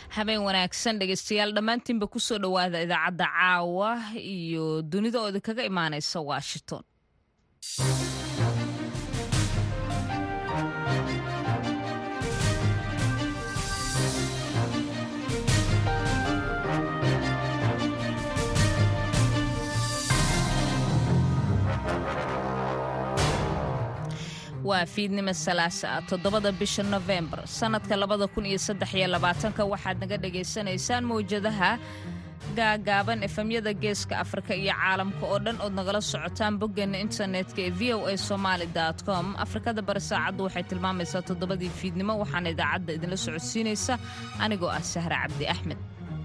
habeen wanaagsan dhegeystayaal dhammaantiinba kusoo dhowaada idaacadda caawa iyo dunida oo idinkaga imaanaysa washington waa fiidnimo salaasa toddobada bisha nofembar sannadka labada kun iyo saddex iyo labaatanka waxaad naga dhagaysanaysaan mawjadaha gaagaaban efemyada geeska afrika iyo caalamka oo dhan ood nagala socotaan boggeena internetka ee v o a somaali com afrikada bari saacaddu waxay tilmaamaysaa toddobadii fiidnimo waxaana idaacadda idinla socodsiinaysa anigoo ah sahre cabdi axmed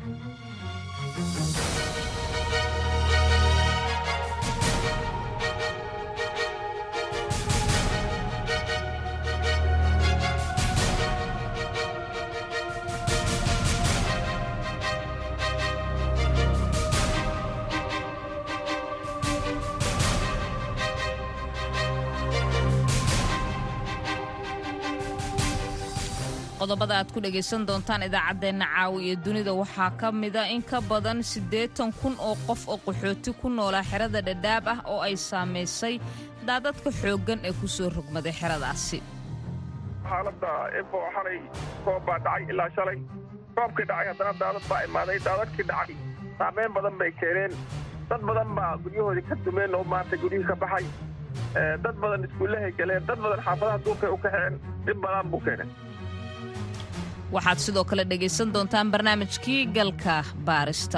qodobada aad ku dhegaysan doontaan idaacaddeenna caawi iyo dunida waxaa ka mida in ka badan siddeetan kun oo qof oo qaxooti ku noolaa xerada dhadhaab ah oo ay saamaysay daadadka xooggan ee ku soo rogmaday xeradaasi xaaladda efo xalay roob baa dhacay ilaa shalay roobkii dhacay haddana daadad baa imaaday daadadkii dhacay saameyn badan bay keeneen dad badan baa guryahoodii ka dumeen oo maanta guryihii ka baxay dad badan iskuullahay galeen dad badan xaafadaha duurkay u kaxeen dhib badan buu keenay waxaad sidoo kale dhegaysan doontaan barnaamijkii galka baarista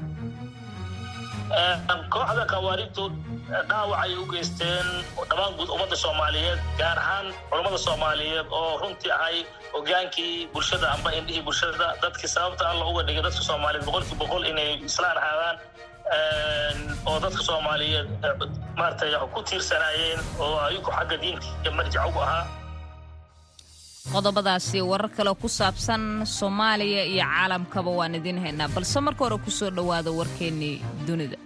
kooxda khawaarijtu dhaawac ay u geysteen dhammaan guud ummadda soomaaliyeed gaar ahaan culammada soomaaliyeed oo runtii ahay hogaankii bulshada amba indhihii bulshada dadkii sababta alla uga dhigay dadka soomaaliyeed boqolkii boqol inay islaan ahaadaan oo dadka soomaaliyeed maaragtay ku tiirsanaayeen oo ayagu xagga diinta marjac ugu ahaa qodobadaasi warar kale ku saabsan soomaaliya iyo caalamkaba waan idiin haynaa balse marka hore ku soo dhowaada warkeennii dunida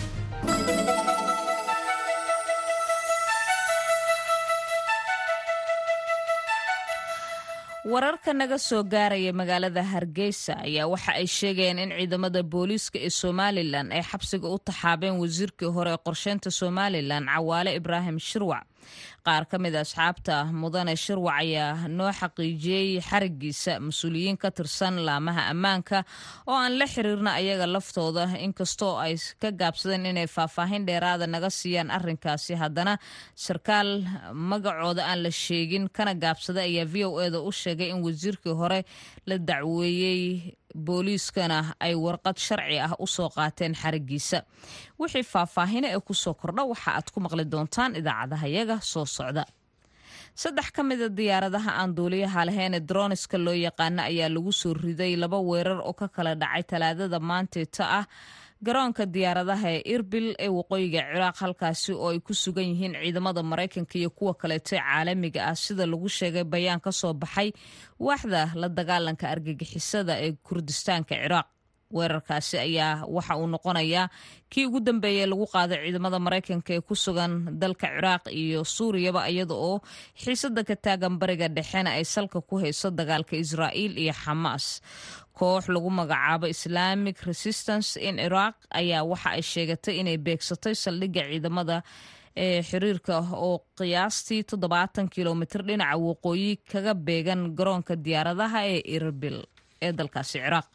wararka naga soo gaaraya magaalada hargeysa ayaa waxa ay sheegayaan in ciidamada booliiska ee somalilan ay xabsiga u taxaabeen wasiirkii hore ee qorsheynta somalilan cawaale ibraahim shirwac qaar ka mid a asxaabta mudane shirwac ayaa noo xaqiijiyey xarigiisa mas-uuliyiin ka tirsan laamaha ammaanka oo aan la xiriirna ayaga laftooda inkastoo ay ka gaabsadeen inay faahfaahin dheeraada naga siiyaan arrinkaasi haddana sarkaal magacooda aan la sheegin kana gaabsaday ayaa v o eda u sheegay in wasiirkii hore la dacweeyey booliiskana ay warqad sharci ah u soo qaateen xarigiisa wixii faahfaahina ee ku soo kordha waxa aad ku maqli doontaan idaacadaha yaga soo socda saddex ka mida diyaaradaha aan duuliyaha lahayn ee droniska loo yaqaano ayaa lagu soo riday laba weerar oo ka kala dhacay talaadada maanteeta ah garoonka diyaaradaha ee irbil ee waqooyiga ciraaq halkaasi oo ay ku sugan yihiin ciidamada maraykanka iyo kuwa kaleeto caalamiga ah sida lagu sheegay bayaan ka soo baxay waaxda la dagaalanka argagixisada ee kurdistaanka ciraaq weerarkaasi ayaa waxa uu noqonayaa kii ugu dambeeyey lagu qaaday ciidamada maraykanka ee ku sugan dalka ciraaq iyo suuriyaba iyada oo xiisada ka taagan bariga dhexena ay salka ku hayso dagaalka israa'iil iyo xamaas koox lagu magacaabo islamic resistance in iraq ayaa waxa ay sheegatay inay beegsatay saldhigga ciidamada ee xiriirka oo qiyaastii toddobaatan kilomitir dhinaca waqooyi kaga beegan garoonka diyaaradaha ee irbil ee dalkaasi ciraaq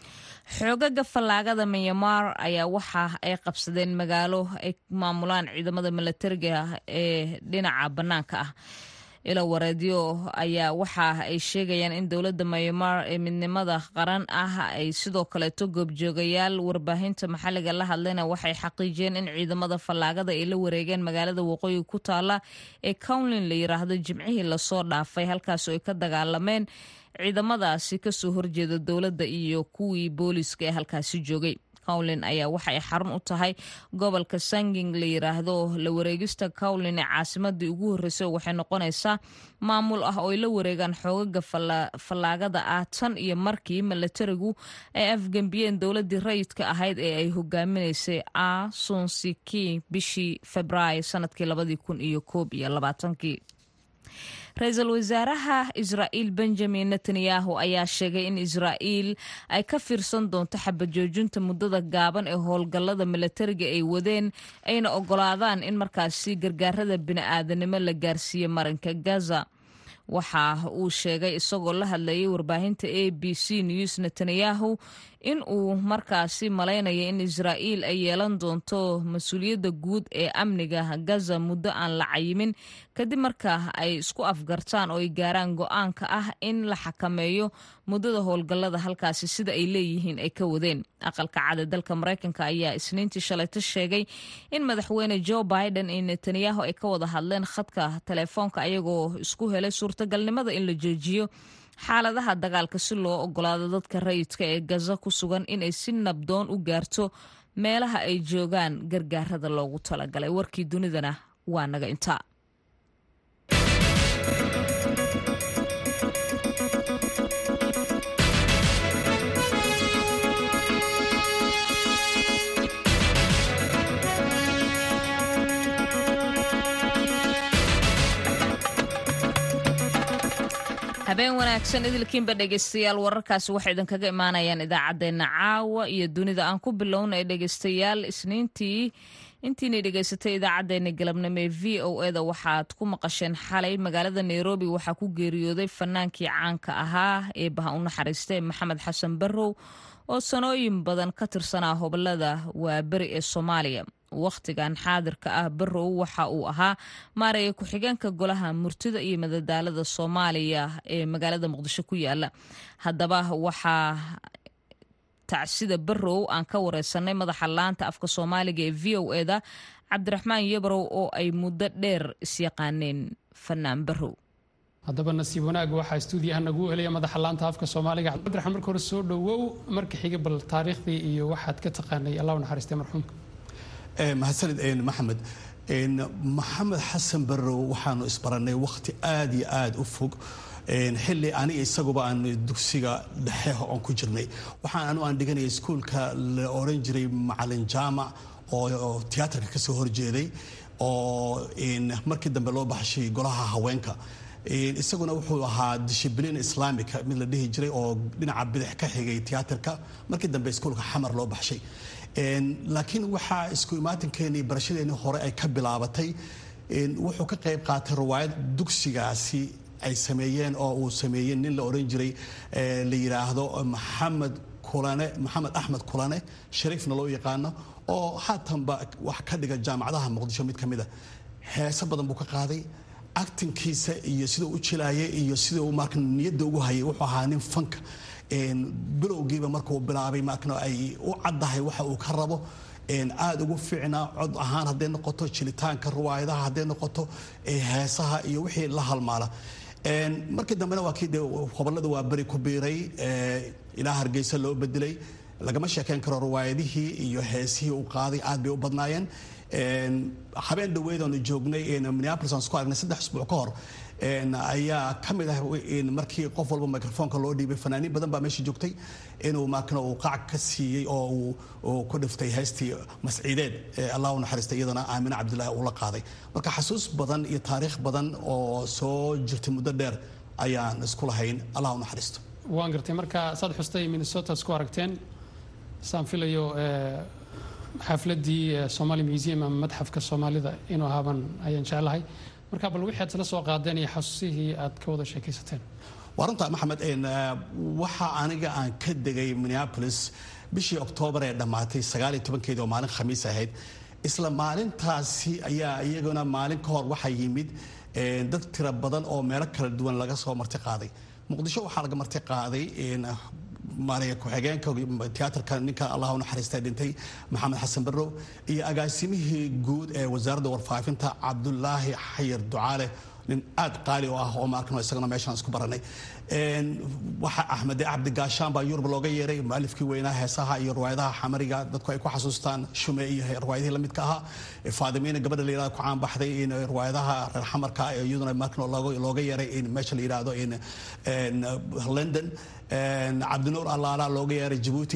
xoogaga fallaagada myanmar ayaa waxa ay qabsadeen magaalo ay maamulaan ciidamada milatariga ee dhinaca bannaanka ah ilo wareedyo ayaa waxa ay sheegayaan in dowladda myanmar ee midnimada qaran ah ay sidoo kaleeto goobjoogayaal warbaahinta maxalliga la hadlayna waxay xaqiijiyeen in ciidamada fallaagada ay la wareegeen magaalada waqooyi ku taala ee cownlin la yiraahdo jimcihii lasoo dhaafay halkaas oo ay ka dagaalameen ciidamadaasi kasoo horjeeda dowladda iyo kuwii booliiska ee halkaasi joogay cowlin ayaa waxa ay xarun u tahay gobolka sanging la yiraahdo la wareegista cowlin ee caasimadii ugu horreysay waxay noqonaysaa maamul ah oo ay la wareegaan xoogaga fallaagada ah tan iyo markii milatarigu ay afgembiyeen dowladii rayidka ahayd ee ay hogaaminaysay a sunsiki bishii februaayo sanadkii labadii kun iyo koob iyo labaatankii ra-iisul wasaaraha israa'iil benjamin netanyahu ayaa sheegay in israa'iil ay ka fiirsan doonto xabajoojinta muddada gaaban ee howlgallada milatariga ay wadeen ayna ogolaadaan in markaasi gargaarada bini'aadanimo la gaarsiiyo marinka gaza waxa uu sheegay isagoo la hadlayay warbaahinta a b c news netanyahu in uu markaasi malaynayo in israa'iil ay yeelan doonto mas-uuliyadda guud ee amniga gaza muddo aan la cayimin kadib marka ay isku afgartaan oo ay gaaraan go-aanka ah in la xakameeyo muddada howlgallada halkaasi sida ay leeyihiin ay ka wadeen aqalka cad ee dalka maraykanka ayaa isniintii shalayto sheegay in madaxweyne joe biden iyo netanyahu ay ka wada hadleen khadka telefoonka ayagoo isku helay suurtagalnimada in la joojiyo xaaladaha dagaalka si loo ogolaado dadka rayidka ee gaza ku sugan inay si nabdoon u gaarto meelaha ay joogaan gargaarada loogu talagalay warkii dunidana waa naga intaa habeen wanaagsan idilkiinba dhegeystayaal wararkaasi waxay idinkaga imaanayaan idaacaddeenna caawa iyo dunida aan ku bilowna ee dhegeystayaal isniintii intiinay dhegeysatay idaacaddeenna galabnimo ee v o eda waxaad ku maqasheen xalay magaalada nairobi waxaa ku geeriyooday fanaankii caanka ahaa ee baha u naxariistay maxamed xasan barrow oo sanooyin badan ka tirsanaa hobolada waaberi ee soomaaliya wakhtigan xaadirka ah barrow waxa uu ahaa maaraya ku-xigeenka golaha murtida iyo madadaalada soomaaliya ee magaalada muqdisho ku yaala haddaba waxaa tacsida barrow aan ka wareysanay madaxa laanta afka soomaaliga ee v o eda cabdiraxmaan yabrow oo ay muddo dheer isyaqaaneen fanaan barrow haddaba nasiib wanaag waxaa stuudiyaha nagu helaya madaxa laanta afka soomaaliga cabdiraxmaan marka hore soo dhowow marka xiga bal taariikhdii iyo waxaad ka taqaanay allah u naxariistay marxuumka mahadsanid maxamed maxamed xasan barrow waxaanu isbarannay wakhti aad iyo aad u fog xilli aniga isaguba aan dugsiga dhexe oon ku jirnay waxaan anu aan dhiganaya iskuulka la oran jiray macalin jaamac oo tiyaatarka ka soo horjeeday oo markii dambe loo baxshay golaha haweenka isaguna wuxuu ahaa dishibliin islaamika mid la dhihi jiray oo dhinaca bidix ka xigay tiyaatarka markii dambe iskuulka xamar loo baxshay laakiin waxaa isku imaatinkeennii barashadeennii hore ay ka bilaabatay wuxuu ka qayb qaatay riwaayad dugsigaasi ay sameeyeen oo uu sameeyey nin la oran jiray la yidhaahdo maxamed kulane maxamed axmed kulane shariifna loo yaqaano oo haatanba wax ka dhiga jaamacadaha muqdisho mid ka mid a heese badan buu ka qaaday actinkiisa iyo siduu u jilaayay iyo siduu marka niyadda ugu hayay wuxuu ahaa nin fanka bilowgiiba markuu bilaabay markna ay u caddahay waxa uu ka rabo aada ugu fiicnaa cod ahaan hadday noqoto jilitaanka riwaayadaha hadday noqoto heesaha iyo wixii la halmaala markii dambena waa kii dee hobolada waa beri ku biiray ilaa hargeysa loo bedelay lagama sheekeyn karo riwaayadihii iyo heesihii uu qaaday aad bay u badnaayeen habeen dhaweyd oonu joognay minneapolis aan isku aragnay saddex isbuuc ka hor ayaa ka mid ah markii qof walba microfoonka loo dhiibay fanaaniin badan baa meesha joogtay inuu markana uu qac ka siiyey oo uu ku dhiftay heystii masciideed allah u naxariistay iyadana aamine cabdilaahi uu la qaaday marka xasuus badan iyo taariikh badan oo soo jirtay muddo dheer ayaan isku lahayn allah u naxariisto waan gartay marka saad xustay minnesota isku aragteen saan filayo xafladii somali museum ama madxafka soomaalida inuu ahaaban ayaan jeclahay marka bal wixii aad isla soo qaadeen iyo xasuusihii aad ka wada sheekaysateen waa runta maxamed waxa aniga aan ka degay minneapolis bishii oktoobar ee dhammaatay sagaal iyo tobankeedii oo maalin khamiis ahayd isla maalintaasi ayaa iyaguna maalin ka hor waxaa yimid dad tira badan oo meelo kala duwan laga soo marti qaaday muqdisho waxaa laga marti qaaday maaraya ku-xigeenka tiyaatarka ninka allah u naxariista dhintay maxamed xasan barrow iyo agaasimihii guud ee wasaaradda warfaafinta cabdulaahi xayir ducaale nin aad qaali u ah oo maarkano isagana meeshaan isku baranay waxa axmede cabdi gaashaan baa yurub looga yeeray mualifkii weynaa heesaha iyo riwaayadaha xamariga dadku ay ku xasuustaan shume iyo riwaayadihii lamidka ahaa faadimiina gabadha la yirahdo ku caan baxday in riwaayadaha reer xamarka iyaduna maarkano looga yeeray in meesha la yidhaahdo in london cabdinuur allaala looga yeeray jabuuti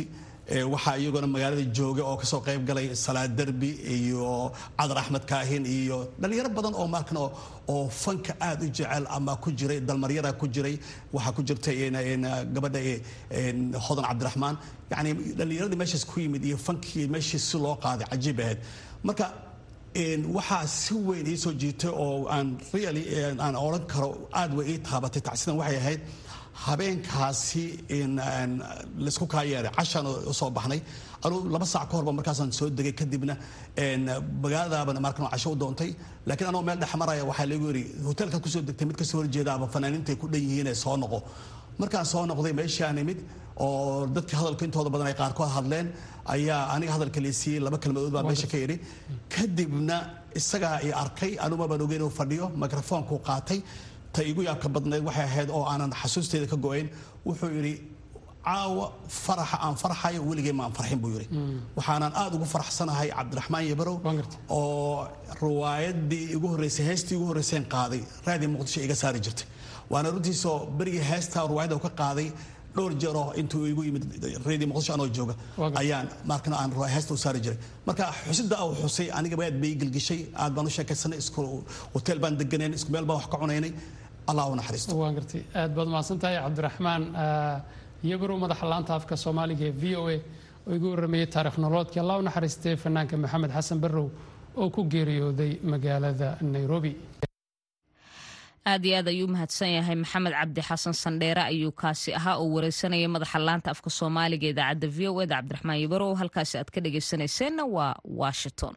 waxaa iyaguna magaalada jooga oo kasoo qayb galay salaad derbi iyo cadar axmed kaahin iyo dhalinyaro badan oo markan oo fanka aada u jecel ama ku jiray dalmaryara ku jiray waxaa ku jirtay gabadha hodan cabdiraxmaan yani dhalinyaradii meeshaas ku yimid iyo fankii meeshii si loo qaaday cajiib ahayd marka waxaa si weyn ii soo jiitay oo aan really aan odhan karo aada way ii taabatay tacsidan waxay ahayd habeenkaasi laysku kaa yeeray cashaan usoo baxnay anuu laba saac ka horba markaasaan soo degay kadibna magaaladaabana markan casho u doontay laakiin anoo meel dhex maraya waxaa lagu yidhi hoteelkaad kusoo degtay mid kasoo horjeedaaba fanaaniintay ku dhan yihiin ee soo noqo markaan soo noqday meeshii aan imid oo dadkii hadalka intooda badan ay qaarkood hadleen ayaa aniga hadalka laysiiyey laba kelmadood baa meesha ka yidhi kadibna isagaa i arkay anuma baan ogeyn inuu fadhiyo mikrofoonkuu qaatay ta igu yaabka badnayd waxay ahayd oo aanan xasuusteeda ka go-ayn wuxuu yidhi caawa faraxa aan farxayo weligay ma aan farxin buu yidhi waxaanan aada ugu faraxsanahay cabdiraxmaan yabarow oo riwaayadii igu horreysay heestii igu horreyseen qaaday raadii muqdisho iga saari jirtay waana runtiisoo berigii heestaa riwaayadda ka qaaday dhowr jeeroo intuu igu yimid reedii muqdisho anoo jooga ayaan markana aan heesta u saari jiray marka xusida uu xusay aniga aad bay gelgishay aad baan u sheekaysanay isku hotel baan deganeen isku meel baan wax ka cunaynay allah u naxariisto waan gartay aad baad mahadsan tahay cabdiraxmaan yabarow madaxa laanta afka soomaaliga ee v o a oo igu warrameeyey taarikh noloodkii allah u naxariistay fanaanka maxamed xasan barrow oo ku geeriyooday magaalada nairobi aad iyo aad ayuu mahadsan yahay maxamed cabdi xasan sandheere ayuu kaasi ahaa oo wareysanaya madaxa laanta afka soomaaliga idaacadda v o eda cabdiraxmaan yabarow halkaasi aad ka dhageysanayseena waa washington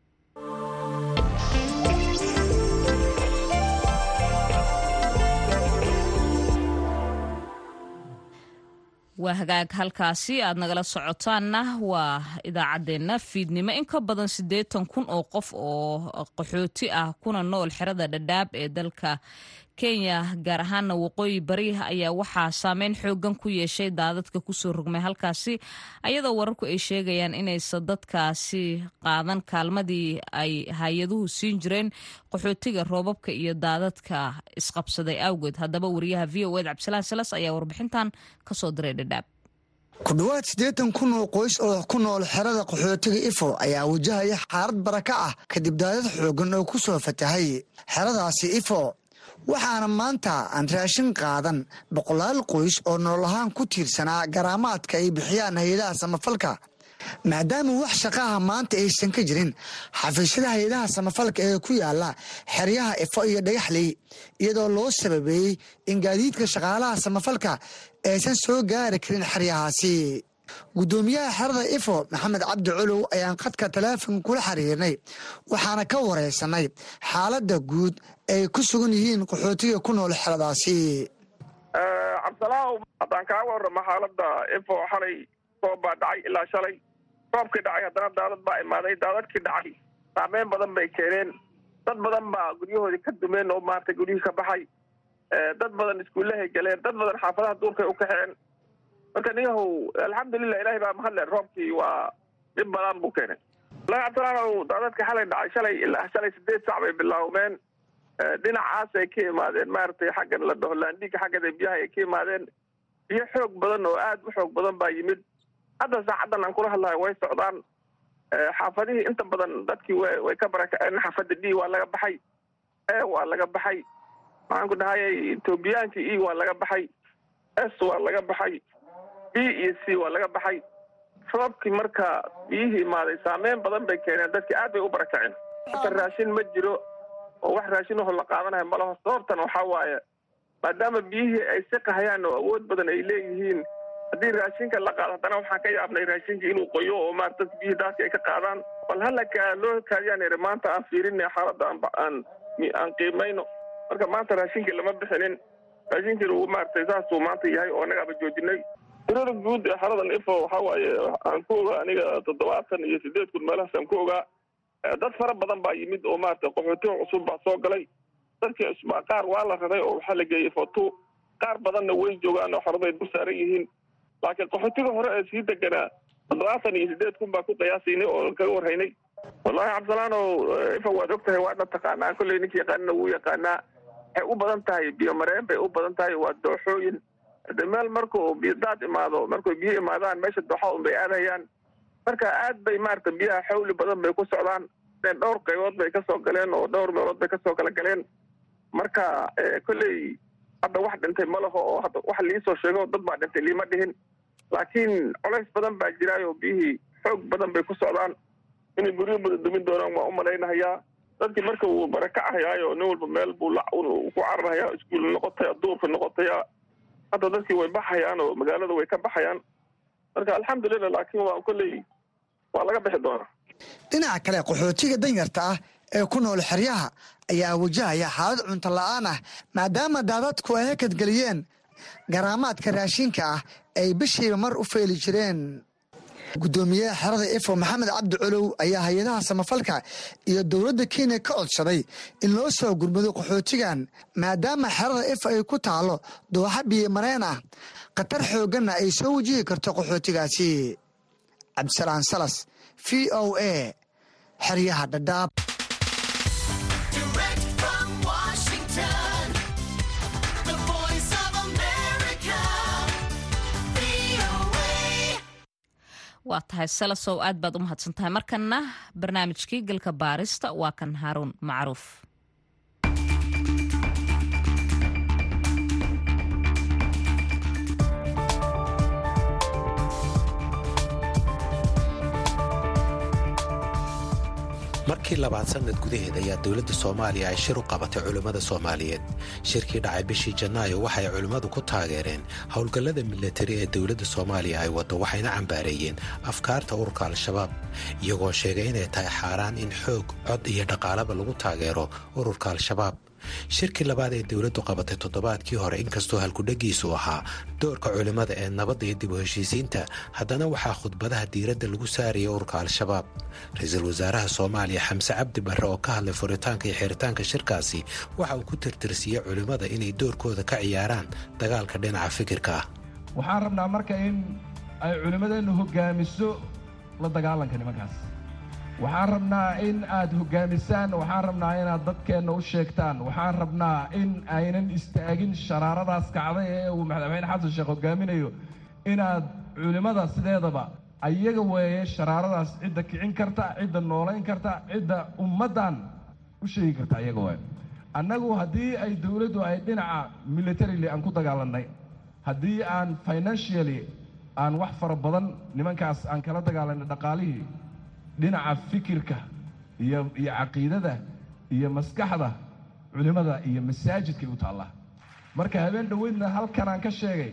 waa hagaag halkaasi aad nagala socotaanna waa idaacaddeenna fiidnimo in ka badan siddeetan kun oo qof oo qaxooti ah kuna nool xerada dhadhaab ee dalka kenya gaar ahaana waqooyi bari ayaa waxaa saameyn xoogan ku yeeshay daadadka kusoo rogmay halkaasi ayadoo wararku ay sheegayaan inaysan dadkaasi qaadan kaalmadii ay hay-aduhu siin jireen qaxootiga roobabka iyo daadadka isqabsaday awgeed haddaba wariyaha v o ed cabdisalaan salas ayaa warbixintan kasoo diray dhadhaab ku dhowaad siddeetan kun oo qoys oo ku nool xerada qaxootiga ifo ayaa wajahaya xaalad baraka ah kadib daadad xoogan oo ku soo fatahay xeradaasi ifo waxaana maanta aan raashin qaadan boqolaal qoys oo nool ahaan ku tiirsanaa garaamaadka ay bixiyaan hay-adaha samafalka maadaama wax shaqaha maanta aysan ka jirin xafiisyada hay-adaha samafalka ee ku yaala xeryaha ifo iyo dhagaxley iyadoo loo sababeeyey in gaadiidka shaqaalaha samafalka aysan soo gaari karin xeryahaasi guddoomiyaha xerada ifo maxamed cabdi colow ayaan khadka taleefon kula xiriirnay waxaana ka wareysanay xaaladda guud ay ku sugan yihiin qaxootiga ku nool xeradaasi cabdisalaaw haddaan kaaga warramo xaaladda ifo xalay roob baa dhacay ilaa shalay roobkii dhacay haddana daadad baa imaaday daadadkii dhacay saameyn badan bay keeneen dad badan baa guryahoodii ka dumeen oo maaragtay guryihii ka baxay dad badan iskuullahay galeen dad badan xaafadaha duurkay u kaxeen marka ninyahow alxamdulilah ilahay baa mahadle roobkii waa dhib badan buu keenay walahi cabdisalaanow daadadka xalay dhacay shalay ilaa shalay sideed sac bay bilaawmeen dhinacaas ay ka imaadeen maaragtay xaggan la dhaho laandhiga xaggada biyaha ay ka imaadeen biyo xoog badan oo aad u xoog badan baa yimid hadda saacaddan aan kula hadlayo way socdaan xaafadihii inta badan dadkii way ka barakaceen xaafadda d waa laga baxay e waa laga baxay maxaan ku dhahayay etoobiyaankii e waa laga baxay s waa laga baxay b iyo c waa laga baxay roobkii marka biyihii imaaday saameyn badan bay keeneen dadkii aad bay u barakaceen marka raashin ma jiro oo wax raashin aho la qaadanayo malaho sababtan waxaa waaye maadaama biyihii ay siqahayaan oo awood badan ay leeyihiin haddii raashinka la qaado haddana waxaan ka yaabnay raashinka inuu qoyo oo maarata dadka biyihii daadka ay ka qaadaan bal halaka loo kaadiyaan iri maanta aan fiirinay xaaladda aan aan qiimayno marka maanta raashinkii lama bixinin raashinkii lagu maaragtay saasuu maanta yahay oo annagaaba joojinay tirada guud ee xaradan ifo waxaa waaye aan ku ogaa aniga toddobaatan iyo sideed kun meelahaas aan ku ogaa dad fara badan baa yimid oo maarata qaxootiga cusub baa soo galay dadkii cusbaa qaar waa la raray oo waxaa la geeyey fotu qaar badanna way joogaan oo xaraday dul saaran yihiin laakiin qaxootiga hore ee sii deganaa toddobaatan iyo sideed kun baa ku qiyaasaynay oo kaga warhaynay wallahi cabdisalaanow ifa waad og tahay waadna taqaanaa kolley ninka yaqaanina wuu yaqaanaa waxay u badan tahay biyomareen bay u badan tahay waa dooxooyin de meel markuu biyo daad imaado markuu biyo imaadaan meesha doxa un bay aadayaan marka aad bay maarata biyaha xawli badan bay ku socdaan dhowr qaybood bay kasoo galeen oo dhowr meelood bay kasoo kala galeen marka kolley hadda wax dhintay ma laho oo hadda wax liisoo sheego dad baa dhintay liima dhihin laakiin colays badan baa jiraayo biyihii xoog badan bay ku socdaan inay guryo badan dumin doonaan waa u malaynahayaa dadkii marka wuu barakacahayaayo nin walba meel buu ku cararhayaa iskuul noqotaya duurka noqotaya hadda dadkii way baxayaan oo magaalada way ka baxayaan marka alxamdulilah laakiin waa kolley waa laga bixi doonaa dhinaca kale qaxootiga danyarta ah ee ku nool xeryaha ayaa wajahaya xaalad cunto la'aan ah maadaama daadadku ay hakadgeliyeen garaamaadka raashinka ah ay bishiiba mar u feeli jireen guddoomiyaha xerada ifo maxamed cabdi colow ayaa hay-adaha samafalka iyo dowladda kenya ka codsaday in loo soo gurmado qaxootigan maadaama xerada ifo ay ku taalo dooxa biyo mareen ah khatar xoogganna ay soo wajihi karto qaxootigaasi cabdisalaan salas v o a xeryaha dhadhaab waa tahay salasow aad baad u mahadsan tahay markana barnaamijkii galka baarista waa kan haaruun macruuf markii labaad sannad gudaheed ayaa dowladda soomaaliya ay shir u qabatay culimmada soomaaliyeed shirkii dhacay bishii janaayo waxay culimmadu ku taageereen howlgallada milatari ee dowladda soomaaliya ay waddo waxayna cambaareeyeen afkaarta ururka al-shabaab iyagoo sheegay inay tahay xaaraan in xoog cod iyo dhaqaalaba lagu taageero ururka al-shabaab shirkii labaad ee dowladdu qabatay toddobaadkii hore inkastoo halkudhegiisu ahaa doorka culimmada ee nabadda iyo dib u heshiisiinta haddana waxaa khudbadaha diiradda lagu saaraya ururka al-shabaab ra-iisul wasaaraha soomaaliya xamse cabdi barre oo ka hadlay furitaanka iyo xiritaanka shirkaasi waxa uu ku tirtirsiiyey culimmada inay doorkooda ka ciyaaraan dagaalka dhinaca fikirka ah waxaan rabnaa marka in ay culimmadeennu hoggaamiso la dagaalanka nimankaas waxaan rabnaa in aad hoggaamisaan waxaan rabnaa inaad dadkeenna u sheegtaan waxaan rabnaa in aynan istaagin sharaaradaas kacday ee uu madaxweyne xasan sheekh hoggaaminayo inaad culimmada sideedaba ayaga weeye sharaaradaas cidda kicin karta cidda noolayn karta cidda ummaddan u sheegi karta ayaga waay annagu haddii ay dowladdu ay dhinaca militarily aan ku dagaalannay haddii aan financially aan wax fara badan nimankaas aan kala dagaalanay dhaqaalihii dhinaca fikirka iyo iyo caqiidada iyo maskaxda culimmada iyo masaajidkay u taallaa marka habeen dhoweydna halkan aan ka sheegay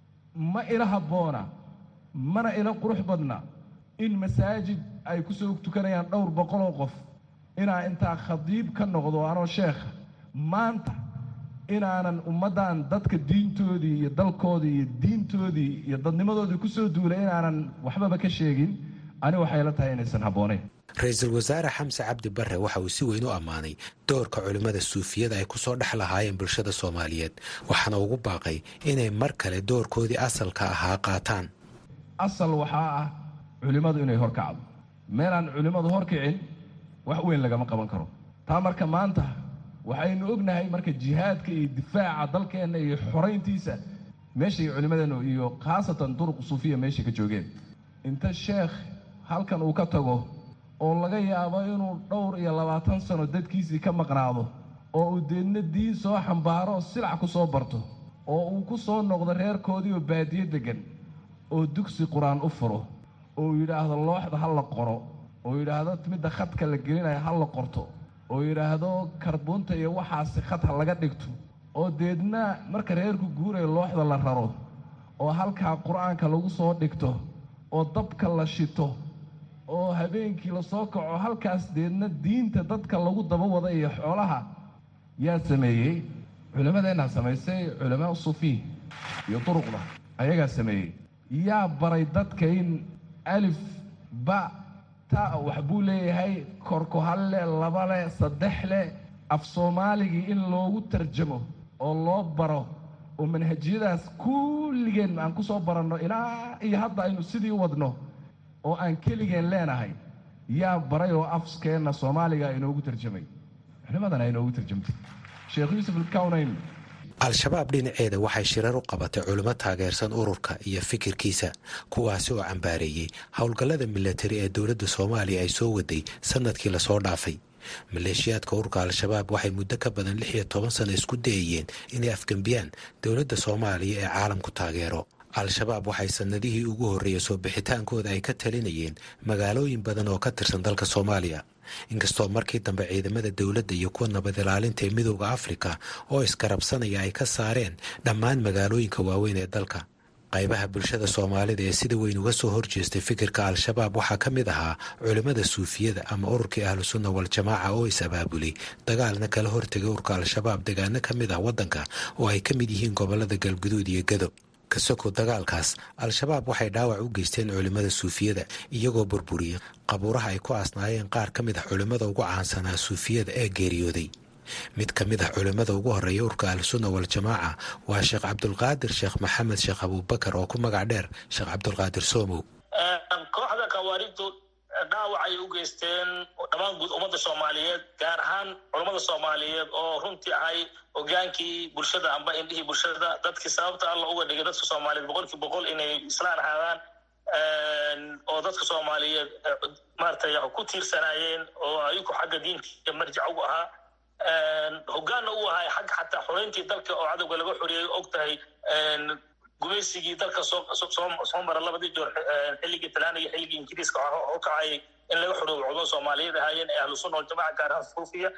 ma ila habboona mana ila qurux badna in masaajid ay ku soo tukanayaan dhowr boqoloo qof inaa intaa khadiib ka noqdo anoo sheekha maanta inaanan ummaddan dadka diintoodii iyo dalkoodii iyo diintoodii iyo dadnimadoodii ku soo duulay inaanan waxbaba ka sheegin ani waxay la tahay inaysan habboonayn ra-iisul wasaare xamse cabdi barre waxa uu si weyn u ammaanay doorka culimmada suufiyada ay ku soo dhex lahaayeen bulshada soomaaliyeed waxaana ugu baaqay inay mar kale doorkoodii asalka ahaa qaataan asal waxaa ah culimmadu inay hor kacdo meelaan culimmadu hor kicin wax weyn lagama qaban karo taa marka maanta waxaynu ognahay marka jihaadka iyo difaaca dalkeenna iyo xorayntiisa meeshay culimmadeennu iyo khaasatan duruq suufiya meeshay ka joogeen inta sheekh halkan uu ka tago oo laga yaabo inuu dhowr iyo labaatan sano dadkiisii ka maqnaado oo uu deedna diin soo xambaaro oo silac ku soo barto oo uu ku soo noqdo reerkoodii oo baadiyo deggan oo dugsi qur-aan u furo oo yidhaahdo looxda ha la qoro oo yidhaahdo midda khadka la gelinayo ha la qorto oo yidhaahdo karbuunta iyo waxaasi khad ha laga dhigto oo deedna marka reerku guuraya looxda la raro oo halkaa qur-aanka lagu soo dhigto oo dabka la shito oo habeenkii la soo kaco halkaas deedna diinta dadka lagu daba wada iyo xoolaha yaa sameeyey culimmadeennaa samaysay culamaa suufiy iyo duruqda ayagaa sameeyey yaa baray dadka in alif ba ta wax buu leeyahay korku hal leh laba leh saddex leh af soomaaligii in loogu tarjamo oo loo baro oo manhajiyadaas kulligeen aan ku soo baranno ilaa iyo hadda aynu sidii wadno oo aan keligeen leenahay yaa baray oo afskeenna soomaaliga inoogu tarjamay culimmadana inoogu tarjamtay sheekh yuusuf alkawnayn al-shabaab dhinaceeda waxay shirar u qabatay culimo taageersan ururka iyo fikirkiisa kuwaasi oo cambaareeyey howlgallada milatari ee dowladda soomaaliya ay soo waday sanadkii lasoo dhaafay maleeshiyaadka ururka al-shabaab waxay muddo ka badan lix iyo toban sano isku dayayeen inay afgembiyaan dowladda soomaaliya ee caalamku taageero al-shabaab waxay sanadihii ugu horreeyey soo bixitaankooda ay ka talinayeen magaalooyin badan oo ka tirsan dalka soomaaliya inkastoo markii dambe ciidamada dowladda iyo kuwa nabad ilaalinta ee midooda afrika oo iskarabsanaya ay ka saareen dhammaan magaalooyinka waaweyn ee dalka qaybaha bulshada soomaalida ee sida weyn uga soo horjeestay fikirka al-shabaab waxaa ka mid ahaa culimmada suufiyada ama ururkii ahlu sunna wal-jamaaca oo is abaabulay dagaalna kala hortegay ururka al-shabaab degaano ka mid ah waddanka oo ay ka mid yihiin gobollada galguduud iyo gado kasoko dagaalkaas al-shabaab waxay dhaawac u geysteen culimmada suufiyada iyagoo burburiyey qabuuraha ay ku aasnaayeen qaar ka mid ah culimmada ugu caansanaa suufiyada ee geeriyooday mid ka mid ah culimmada ugu horreeya urka ahlusunna wal-jamaaca waa sheekh cabdulqaadir sheekh maxamed sheekh abuubakar oo ku magac dheer sheekh cabdulqaadir soomow kooxda khawaarijtu dhaawac ay u geysteen dhammaan guud ummadda soomaaliyeed gaar ahaan culammada soomaaliyeed oo runtii ahay hogaankii bulshada amba indhihii bulshada dadkii sababta alla uga dhigay dadka soomaaliyeed boqolkii boqol inay islaan ahaadaan oo dadka soomaaliyeed maaragtay ku tiirsanaayeen oo ayagu xagga diinka marjic ugu ahaa hogaanna u ahay xagga xataa xoreyntii dalka oo cadowga laga xoreeyay og tahay gumaysigii dalka soo mara labadii joor xilligii talaana iyo xilligii ingiriiska u kacayay in laga xoroobo cudon soomaaliyeed ahaayeen ee ahlu sunna waljamaca gaar ahaan suufiya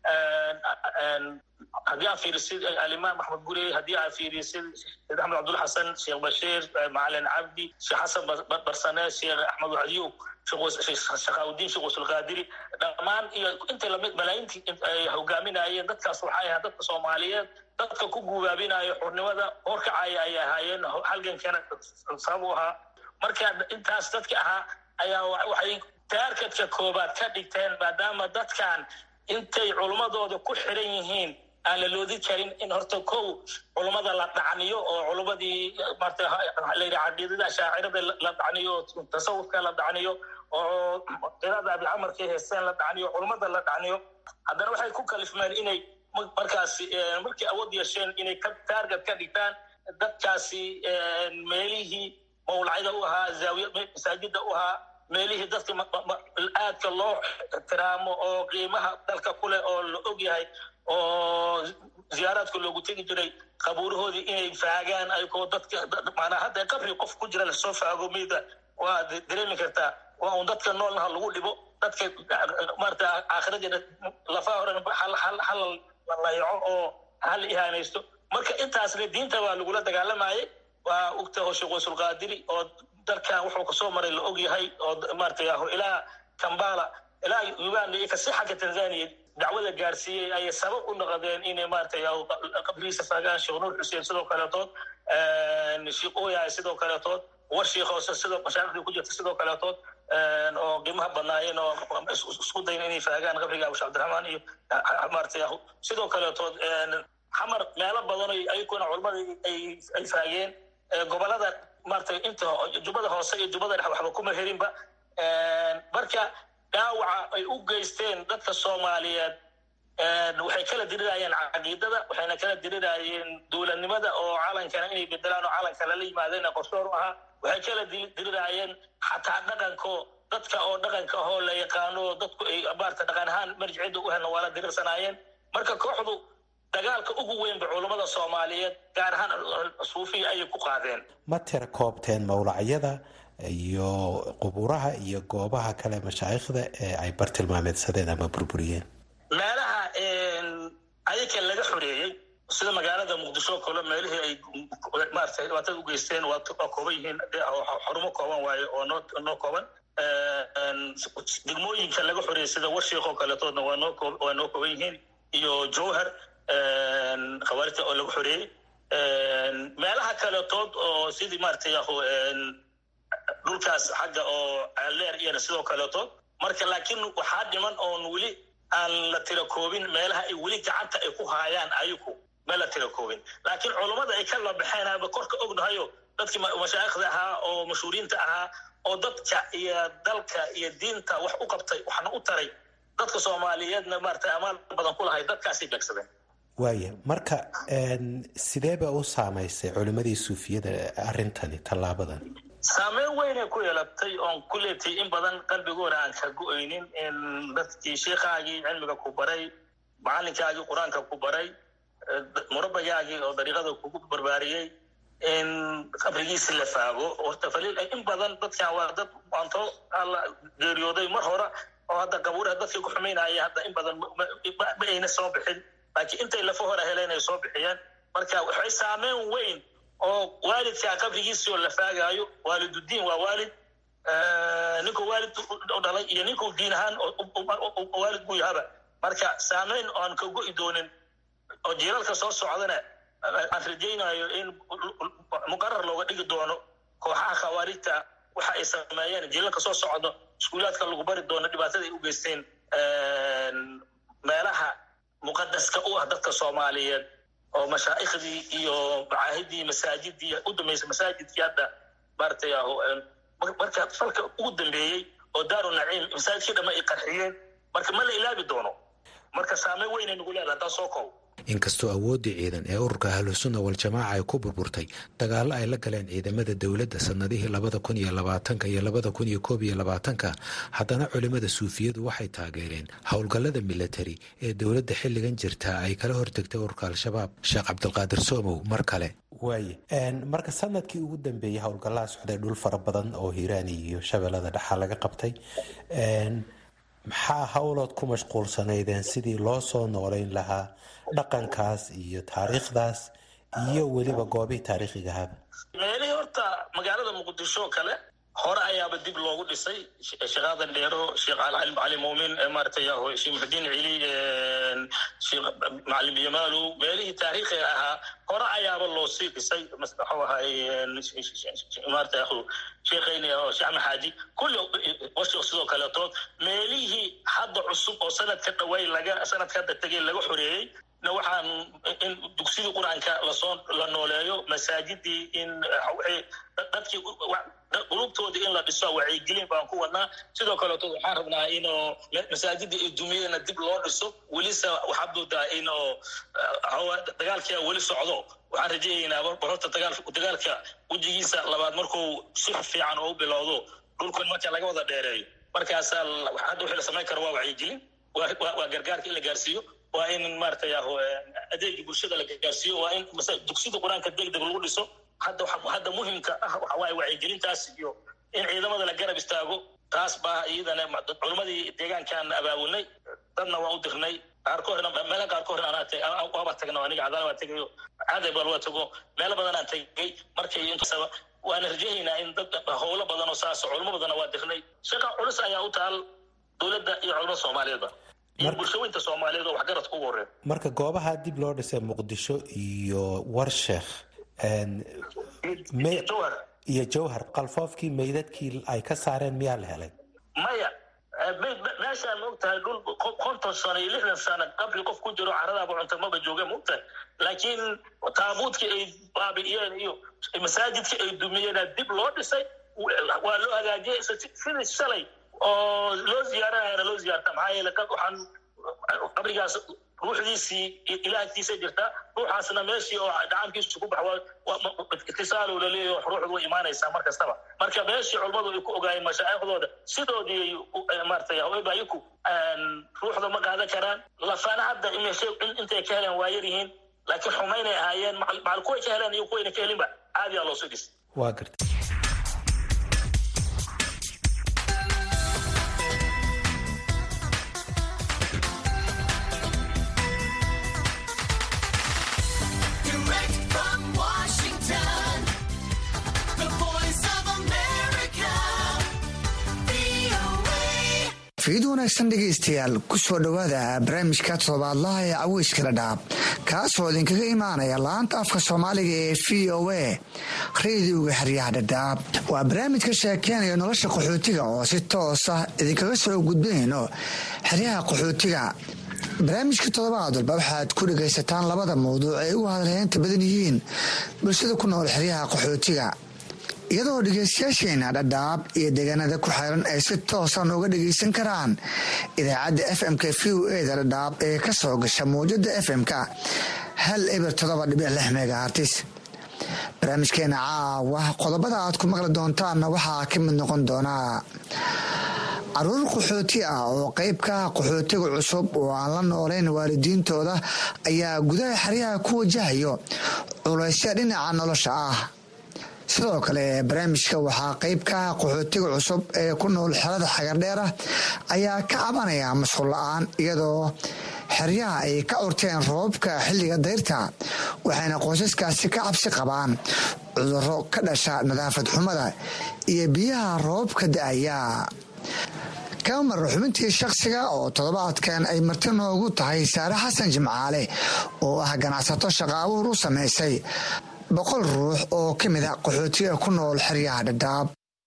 haddii aan fiirisid alimaam axmed gurey haddii aan fiirisid sheekh axmed cabdulla xasan sheekh bashiir macalin cabdi sheekh xasan barsane sheekh axmed wacdiyuub shaqaawudiin sheekh wasulqaadiri dhammaan iyo intay lamid malaayintii ay hogaaminayeen dadkaas waxay ahaa dadka soomaaliyeed dadka ku guubaabinayo xurnimada horkacaya ay ahaayeen halgankana sabab u ahaa marka intaas dadka ahaa ayaa waxay taarkadka koobaad ka dhigteen maadaama dadkan intay culummadooda ku xiran yihiin aan la loodi karin in horta kow culummada la dhacniyo oo culummadii marta layidhi caqiidada shaacirada la dhacniyo tasawufka la dhacniyo oo qirada abicamarkay heesteen la dhacniyo culummada la dhacniyo haddana waxay ku kalifmeen inay markaasi markay awood yeesheen inay ka taarget ka dhigtaan dadkaasi meelihii mawlacida u ahaa zaawiya masaajida u ahaa meelihii dadka aadka loo ixtiraamo oo qiimaha dalka ku leh oo la og yahay oo ziyaaraadka loogu tegi jiray qabuurahoodii inay faagaan ayagoo dadka maanaa hadda qabri qof ku jira lasoo faago meyda waa dareemi kartaa waa un dadka noolnaha lagu dhibo dadka maarata aakhiradeeda lafaha horen hal la layaco oo hal ihaanaysto marka intaasna diinta waa lagula dagaalamayay waa ogta oo sheekh waysulqaadiri oo dalkan wuxuu kasoo maray la og yahay oo maarata ilaa kambala ilaa uganda iyo kasi xagga tanzania dacwada gaarsiiyey ayay sabab u noqdeen inay maaragtay qabrigiisa faagaan sheekh nuur xuseen sidoo kaleetood sheekh oyahay sidoo kaleetood war sheekh hoose sidoo mashaariqdii ku jirta sidoo kaleetood oo qiimaha badnaayeen oo isku dayn inay faagaan qabriga abushe cabdiraxmaan iyo maaragtay sidoo kaleetood xamar meelo badan ayaguna culamada ay faageen gobolada maaragtay inta jubbada hoose iyo jubbada dhex waxba kuma herinba marka dhaawaca ay u geysteen dadka soomaaliyeed waxay kala dirirayeen caqiidada waxayna kala dirirayeen dowladnimada oo calankana inay bedelaan oo calanka lala yimaadeen qorshoor u ahaa waxay kala dirirayeen xataa dhaqanko dadka oo dhaqanka ahoo la yaqaano dadku ay maarata dhaqan ahaan marjicida u helna waa la dirirsanaayeen marka kooxdu dagaalka ugu weynba culummada soomaaliyeed gaar ahaan suufiya ayay ku qaadeen ma tira koobteen mawlacyada iyo quburaha iyo goobaha kale mashaayikhda ee ay bartilmaameedsadeen ama burburiyeen meelaha ayaka laga xoreeyey sida magaalada muqdisho kale meelihii ay maarata dhibaatada u geysteen waa kooban yihiin xarumo kooban waaye oo noo noo kooban degmooyinka laga xoreeyey sida warshiik oo kaletoodna waa noo waa noo kooban yihiin iyo jowhar khawaarijta oo laga xoreeyey meelaha kaletood oo sidii maaragtay dhulkaas xagga oo leer iyana sidoo kaleetood marka laakiin waxaa dhiman oon weli aan la tira koobin meelaha ay weli gacanta ay ku haayaan ayaku ma la tira koobin laakiin culummada ay ka labaxeenaba korka ognahayo dadkii mashaayikhda ahaa oo mashhuuriinta ahaa oo dadka iyo dalka iyo diinta wax u qabtay waxna u taray dadka soomaaliyeedna maarata amaal badan ku lahay dadkaasay beegsadeen waaya marka sideeba u saamaysay culimmadii suufiyada arrintani tallaabadan saameyn weynay ku yeelatay oon ku leetay in badan qalbigoona aan ka go-aynin in dadkii sheikhaagii cilmiga ku baray macalinkaagii qur-aanka ku baray murabagaagii oo dariiqada kugu barbaariyey in qabrigiisi la faago horta faliil in badan dadkan waa dad maanto alla geeriyooday mar hore oo hadda qabuuraha dadkii ku xumaynaya hadda in badan ma ayna soo bixin laakiin intay lafa hore heleen ay soo bixiyeen marka waxay saameyn weyn oo waalidkaa qabrigiisii oo la faagaayo waalidudiin waa waalid ninkuu waalid u dhalay iyo ninkuu diin ahaan waalid buu yahaba marka saameyn oan ka go'i doonin oo jiilalka soo socdana aan rajaynayo in muqarar looga dhigi doono kooxaha khawaarijta waxa ay sameeyeen jiilalka soo socdo iskuulaadka lagu bari doono dhibaatada ay u geysteen meelaha muqadaska u ah dadka soomaaliyeed oo mashaaikhdii iyo macaahidii masaajidii u dambeysay masaajidkii hadda maaragtay marka falka ugu dambeeyey oo daaru naciim masaajidkii dhamma ay qarxiyeen marka ma la ilaabi doono marka saameyn weynay nagu leedahay haddaan soo koobo inkastoo awooddii ciidan ee ururka ahlusunna wal-jamaaca ay ku burburtay dagaallo ay la galeen ciidamada dowladda sannadihii labada kun iyo labaatanka iyo labada kun iyo koob iyo labaatanka haddana culimmada suufiyadu waxay taageereen howlgallada militari ee dowladda xilligan jirta ay kala hortegtay ururka al-shabaab sheekh cabdulqaadir soomow mar kale waaye marka sanadkii ugu dambeeyey howlgallaha socday dhul fara badan oo hiiraan iyo shabeellada dhexaa laga qabtay maxaa howlood ku mashquulsanaydeen sidii loo soo noolayn lahaa dhaqankaas iyo taariikhdaas iyo weliba goobihii taariikhigahaba meelihii horta magaalada muqdisho kale hore ayaaba dib loogu dhisay sheekh aadan dheero sheekh cali muumin maaragtay sheekh muxudiin cili sheekh macalim yamaalow meelihii taariikhiga ahaa hore ayaaba loo sii dhisay maxuu ahay maarata sheekhayni oo sheekh axmed xaaji kulli washik sidoo kaleetood meelihii hadda cusub oo sanadka dhaway laga sanadka hadda tegay laga xoreeyey na waxaan in dugsidii qur-aanka lasoo la nooleeyo masaajidii in dadkii qulubtoodii in la dhiso wacyigelin baan ku wadnaa sidoo kaleeto waxaan rabnaa inoo masaajidii ay dumiyeenna dib loo dhiso welise waxaad moodaa in oo dagaalkia weli socdo waxaan rajaynaynaa bar horta dagaalka wejigiisa labaad markuu si fiican oo u bilowdo dhulkan marka laga wada dheereeyo markaasaa hadda wixii la samayn karo waa wacyigelin waa gargaarka in la gaarsiiyo waa in maaragtay adeegii bulshada la gaarsiiyo waa in dugsida qur-aanka degdeg lagu dhiso hadda hadda muhimka ah waxa waaye wacyigelintaas iyo in ciidamada la garab istaago taas baa iyadana culimmadii deegaankaan abaabulnay dadna waa u dirnay qaarkoodna meela qaarkoodna anaa waaba tagna aniga cadaala waa tegayo caday bal waa tago meelo badan aan tegay markay intasaba waana rajahaynaa in dad howlo badan oo saas culimo badanna waa dirnay shaqa culus ayaa u taal dowladda iyo culimada soomaaliyeedba iyo bulshooyinta soomaaliyeed oo waxgaradka ugu horreeya marka goobaha dib loo dhisay muqdisho iyo warsheekh iyo jawhar qalfoofkii meydadkii ay ka saareen miyaa la helay maya meeshaan maogtahay dhul konton sano iyo lixdan sano qabri qof ku jiro caradaaba cunta maba jooga maogtahay laakiin taabuudkii ay baabi'iyeen iyo masaajidkii ay dumiyeena dib loo dhisay waa loo hagaajiyay sidii shalay oo loo ziyaaranayana loo ziyaarta maxaa yeele waxaan qabrigaas ruuxdiisii ilaahtiisa jirta ruuxaasna meeshii oo dhacankiisu ku bax itisaalow laleeyahy ruuxdu way imaanaysaa mar kastaba marka meeshii culummadu ay ku ogaayeen mashaaikhdooda sidoodii maaragtay haweenbayiku ruuxda ma qaadan karaan lafana hadda intay ka heleen waa yar yihiin laakiin xumaynay ahaayeen macal kuway ka heleen iyo kuwayna ka helinba caadiyaa loo soo dhis waa garta fiid wanaagsan dhegaystayaal ku soo dhowaada barnaamijka todobaadlaha ee caweyska dhadhaab kaasoo idinkaga imaanaya laanta afka soomaaliga ee v o a rediyoga xeryaha dhadhaab waa barnaamij ka sheekeenaya nolosha qaxootiga oo si toos ah idinkaga soo gudbinayno xeryaha qaxootiga barnaamijka toddobaad walba waxaad ku dhegaysataan labada mawduuc ay ugu hadalheynta badan yihiin bulshada ku nool xeryaha qaxootiga iyadoo dhegeystayaasheena dhadhaab iyo deegaanada ku xiran ay si toosan uga dhegeysan karaan idaacadda f m-k v o eda dhadhaab ee ka soo gasha mawjada f m-ka hal eber todoba dhibic lix megahartis barnaamijkeena caawa qodobada aad ku maqli doontaanna waxaa ka mid noqon doonaa caruur qaxooti ah oo qayb ka ah qaxootiga cusub oo aan la noolayn waalidiintooda ayaa gudaha xeryaha ku wajahayo culaysya dhinaca nolosha ah sidoo kale barnaamijka waxaa qayb ka ah qaxootiga cusub ee ku nool xerada xagardheera ayaa ka cabanaya mashquul la-aan iyadoo xeryaha ay ka urteen roobabka xilliga dayrta waxayna qoysaskaasi ka cabsi qabaan cuduro ka dhasha nadaafad xumada iyo biyaha roobabka da-aya kamar xubintii shakhsiga oo toddobaadkan ay marti noogu tahay saare xasan jimcaale oo ah ganacsato shaqaabuur u samaysay boqol ruux oo ka mid a qaxootiga ku nool xeryaha dhadhaab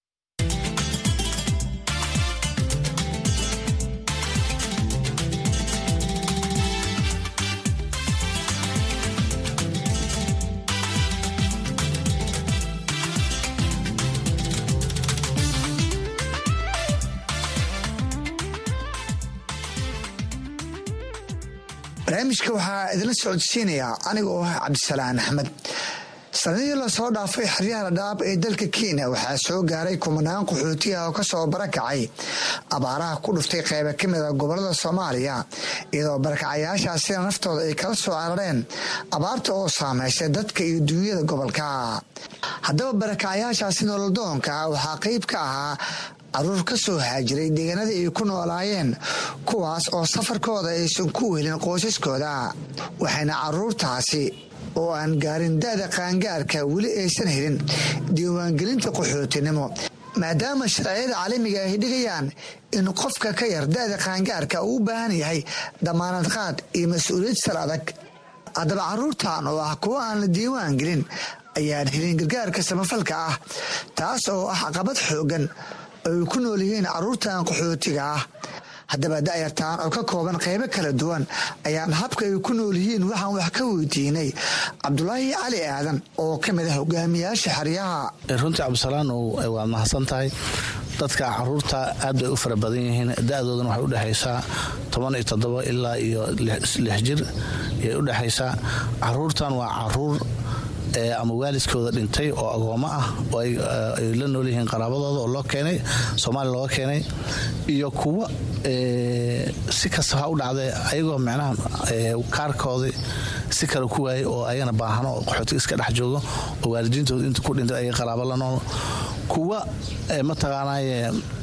barnaamijka waxaa idinla socodsiinayaa anigoo ah cabdisalaan axmed sanadihii lasoo dhaafay xeryaha dhadhaab ee dalka kenya waxaa soo gaaray kumanaan qaxootiyaha oo kasoo barakacay abaaraha ku dhuftay qayba ka mid a gobolada soomaaliya iyadoo barakacayaashaasina naftooda ay kala soo carareen abaarta oo saameysay dadka iyo duunyada gobolka haddaba barakacayaashaasi nololdoonka waxaa qayb ka ahaa caruur ka soo haajiray deegaanadii ay ku noolaayeen kuwaas oo safarkooda aysan ku welin qoysaskooda waxayna caruurtaasi oo aan gaarin da-da qaangaarka weli aysan helin diiwaangelinta qaxootinimo maadaama sharciyada caalamiga ay dhigayaan in qofka ka yar da-da qaangaarka uu u baahan yahay damaanad qaad iyo mas-uuliyad sal adag haddaba caruurtan oo ah kuwa aan la diiwaan gelin ayaan helin gargaarka samafalka ah taas oo ah caqabad xoogan ay ku nool yihiin caruurtan qaxootiga ah haddaba da'yartaan oo ka kooban qaybo kala duwan ayaan habka ay ku nool yihiin waxaan wax ka weydiinay cabdulaahi cali aadan oo ka mid ah hogaamiyaasha xeryaha runtii cabdisalaan waad mahadsan tahay dadka caruurta aad bay u fara badan yihiin da-doodana waxay udhexaysaa toban iyo toddoba ilaa iyo lix jir ayay udhexaysaa caruurtan waa caruur ama waalidkooda dhintay oo agoommo ah oo ay la nool yihiin qaraabadooda oo loo keenay soomaaliya looga keenay iyo kuwa si kasta ha u dhacdee ayagoo micnaha kaarkoodii si kale ku waayay oo ayagana baahano oo qaxootiga iska dhex joogo oo waalidiintooda inta ku dhintay ayaga qaraabo la nool kuwa mataqaanaaye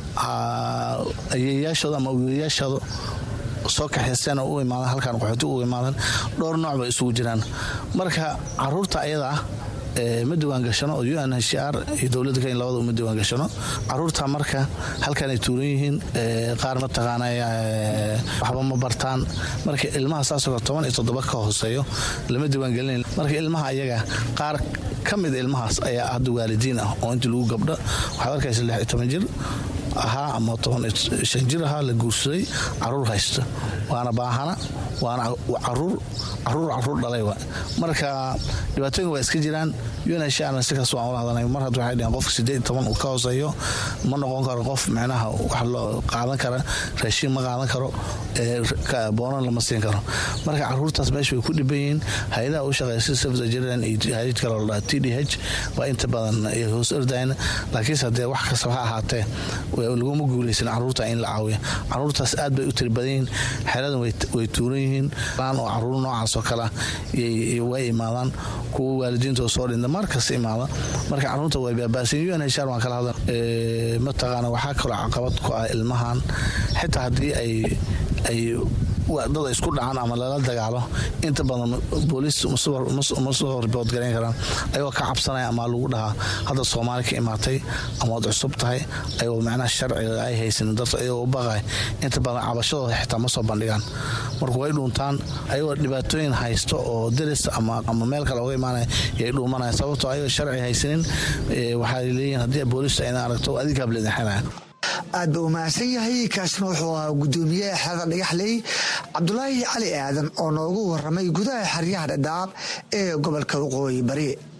ayeeyaashooda ama wiilayaashooda soo kaxaysteen oo u imaadan halkan qaxooti u imaadan dhowr nooc bay isugu jiraan marka caruurta ayada ah ma diwaangashano oo un h r iyo dowladda kenya labada uma diwaangashano caruurta marka halkanay tuuran yihiin qaar mataqaana waxba ma bartaan marka ilmaha saasoo kale toban iyo toddoba ka hooseeyo lama diwaangelin marka ilmaha ayaga qaar ka mid ilmahaas ayaa hadda waalidiin ah oo intii lagu gabdho waxaad arkaysa lix iyo toban jir ahaa ama toban shan jir ahaa la guursaday caruur haysta waana baahana waana caruur caruur caruur dhalay wa marka dhibaatooyinka waa iska jiraan unhana si kasta waan ula hadalnay mar hadda waxay dheheen qofka sideed toban uu ka hooseeyo ma noqon karo qof micnaha wax loo qaadan kara raashiin ma qaadan karo boonan lama siin karo marka caruurtaas meesha way ku dhiban yihiin hay-adaha u shaqeeya sida safda jirland iyo hay-ad kale oo dhaha t d h waa inta badan hoos ordayn laakiinse haddee wax kastaba ha ahaatee laguma guuleysan caruurta in la caawiya caruurtaas aad bay u tiri badan yihiin xeradan way tuuran yihiin oo caruur noocaas oo kale way imaadaan kuwa waalidiintooda soo dhinta markasta imaada marka caruurta way baabaasan un hsr waan kala hadal mataqaana waxaa kaloo caqabad ku ah ilmahan xitaa haddii ay ay dad isku dhacaan ama lala dagaalo inta badan booliis ma soo ribood garayn karaan ayagoo ka cabsanaya ama lagu dhahaa hadda soomaali ka imaatay ama waad cusub tahay ayagoo macnaha sharciga ay haysanin dadka ayagoo u baqay inta badan cabashadooda xitaa ma soo bandhigaan marka way dhuuntaan ayagoo dhibaatooyin haysto oo deris ama meel kale oga imaanaya yay dhuumanaya sababtoo ayagoo sharci haysanin waxaa leeyihin haddii booliista ayna aragto adigaab leedinxinaya aad ba u mahadsan yahay kaasina wuxuu ahaa gudoomiyaha xerada dhagaxley cabdulaahi cali aadan oo noogu waramay gudaha xeryaha dhadhaab ee gobolka waqooyi bari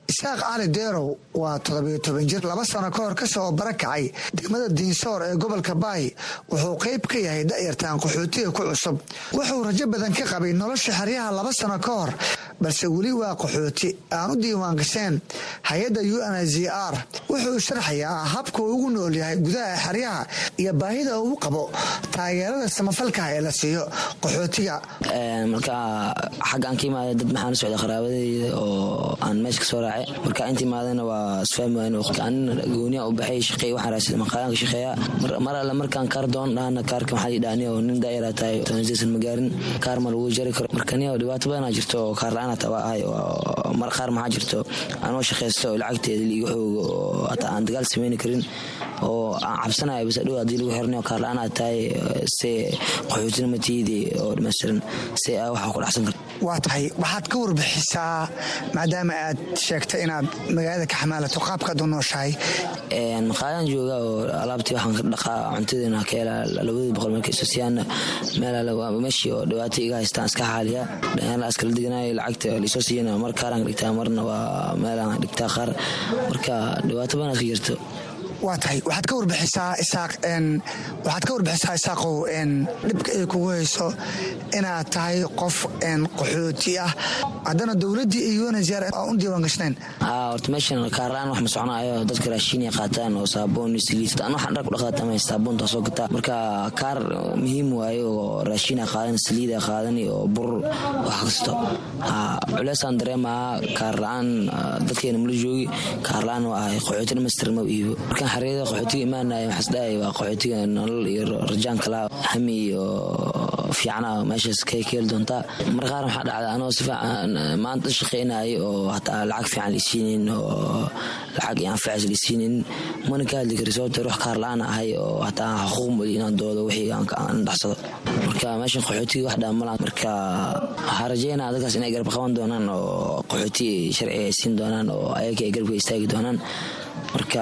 isaaq cali deerow waa toddobiyo toban jir laba sano ka hor kasoo barakacay degmada diinsoor ee gobolka baay wuxuu qayb ka yahay da'yartaan qaxootiga ku cusub wuxuu rajo badan ka qabay nolosha xeryaha laba sano ka hor balse weli waa qaxooti aan u diiwaan gasheen hay-adda u n z r wuxuu sharxayaa habka uu ugu nool yahay gudaha xeryaha iyo baahida uu qabo taageerada samafalkaha ee la siiyo qaxootiga marka xaggaan ka imaada dad maxaan u socda qaraabadeyda oo aan meesha kasoo raacay marka inta imaadana waa isfahmi wayn an gooniya u baxay shaqeey waxaan raasada maqaayaan ka shaqeeya mar alle markaan kaar doon dhahana kaarka maxaa lii dhahani oo nin daayara tahay toonsiisan ma gaarin kaar ma lagu jari karo marka niyo dhibaato badanaa jirto oo kaar la-aan hata waa ahay mar qaar maxaa jirto anoo shaqaysto oo lacagteeda liiga xoogo oo hataa aan dagaal sameyni karin oo aan cabsanayo bas adhow haddii lagu xirnayo kaar la-aan aad tahay se qaxootina matiidi oo dhammaystiran se aa waxaa ku dhacsan karta waa tahay waxaad ka warbixisaa maadaama aad sheegtay inaad magaalada ka xamaalato qaabkaad u nooshahay maqaayaan jooga oo alaabtii waxaan ka dhaqaa cuntadeena ka helaa labadii boqol marka isosiyaana meel meeshii oo dhibaato iga haystaan iska xaaliya dhanyarla iskala deganaayo lacagta laisoo siiyana mar kaaraan ka dhigtaa marna waa meelaan dhigtaa qaar marka dhibaato badan iska jirto waa tahay waxaad ka warbixisaa isaaq waxaad ka warbixisaa isaaqow dhibka ay kugu hayso inaad tahay qof qaxooti ah haddana dowladdii iyo unhar aan u diiwaan gashnayn horta meeshan kaarlaan wax ma soconaayo dadka raashiinay qaataan oo saabuun saliid an waxaan dhar ku dhaqaata ama saabuunta soo gataa marka kaar muhiim waaye oo raashiina qaadan saliida qaadan oo bur wax kasto culeysaan dareemaa kaar la-aan dadkeena mala joogi kaar la-aan waa ahay qaxooti dhamaystiran ma iibo markaan xareeda qaxootiga imaanaya waxaas dhahay waa qaxootiga nolol iyo rajaan kalaa hami iyo fiicana meeshaas ka heli doontaa mar qaar waxaa dhacda anoo si fiican maanta shaqeynayo oo hataa lacag fiican liisiinin oo lacag iyo anfacis liisiinin mana ka hadli kari sababta ruux kaar la-aan ahay oo hataa xuquuq mali inaan doodo wixii aan dhacsado marka meeshan qaxootiga wax dhaamala marka waxaa rajeynaa dadkaas inay garab qaban doonaan oo qaxooti sharci ay siin doonaan oo ayaga ay garabka istaagi doonaan marka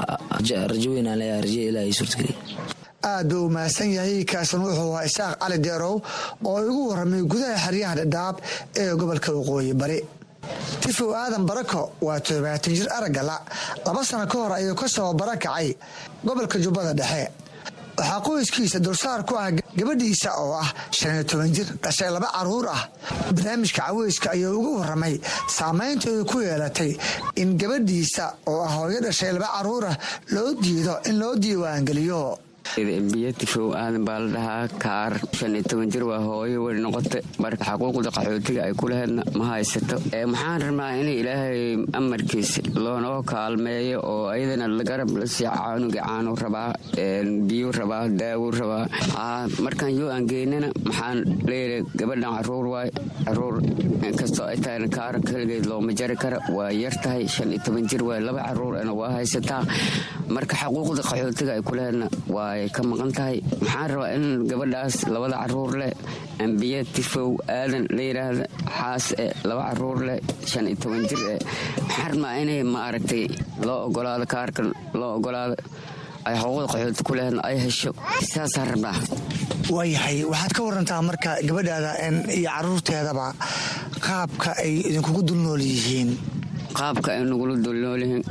rajo weynaan leeyahay rajo ilaahay suurtageliya aad buu mahadsan yahay kaasan wuxuu ahaa isaaq cali deerow oo igu warramay gudaha xeryaha dhadhaab ee gobolka waqooyi bari tifow aadan barako waa toddobaatan jir araggala laba sano ka hor ayuu ka soo barakacay gobolka jubbada dhexe waxaa qoyskiisa dulsaar ku ah gabadhiisa oo ah shan iyo toban jir dhashay laba caruur ah barnaamijka caweyska ayuu uga warramay saamaynta ay ku yeelatay in gabadhiisa oo ah hooyo dhashay laba caruur ah loo diido in loo diiwaangeliyo biyatifow aadan baa la dhahaa kaar shan iyo toban jir waa hooyo way noqotay marka xaquuqda qaxootiga ay ku laheydna ma haysato maxaan rabnaa in ilaahay amarkiisa loonoo kaalmeeyo oo ayadana garab la sii caanuga caanu rabaa biyu rabaa daawo rabaa markaan yoo aan geynana maxaan leeyahay gabadhan caruur waay caruur inkastoo ay tahay kaar keligeed looma jari kara waa yar tahay shan iyo toban jir waay laba caruurna waa haysataa marka xaquuqda qaxootiga ay ku laheydna waa ka maqan tahay maxaan rabaa in gabadhaas labada caruur leh ambiye tifow aadan la yidhaahda xaas e laba caruur leh shan iyo toban jir eh maxaan rabnaa inay ma aragtay loo ogolaado kaarka loo ogolaado ay xuquuqda qaxooti ku leheedna ay hesho saasaan rabnaa waayahay waxaad ka warantaa marka gabadhaada iyo caruurteedaba qaabka ay idinkugu dulnool yihiin qaabka ay nagula dulnoolyihiin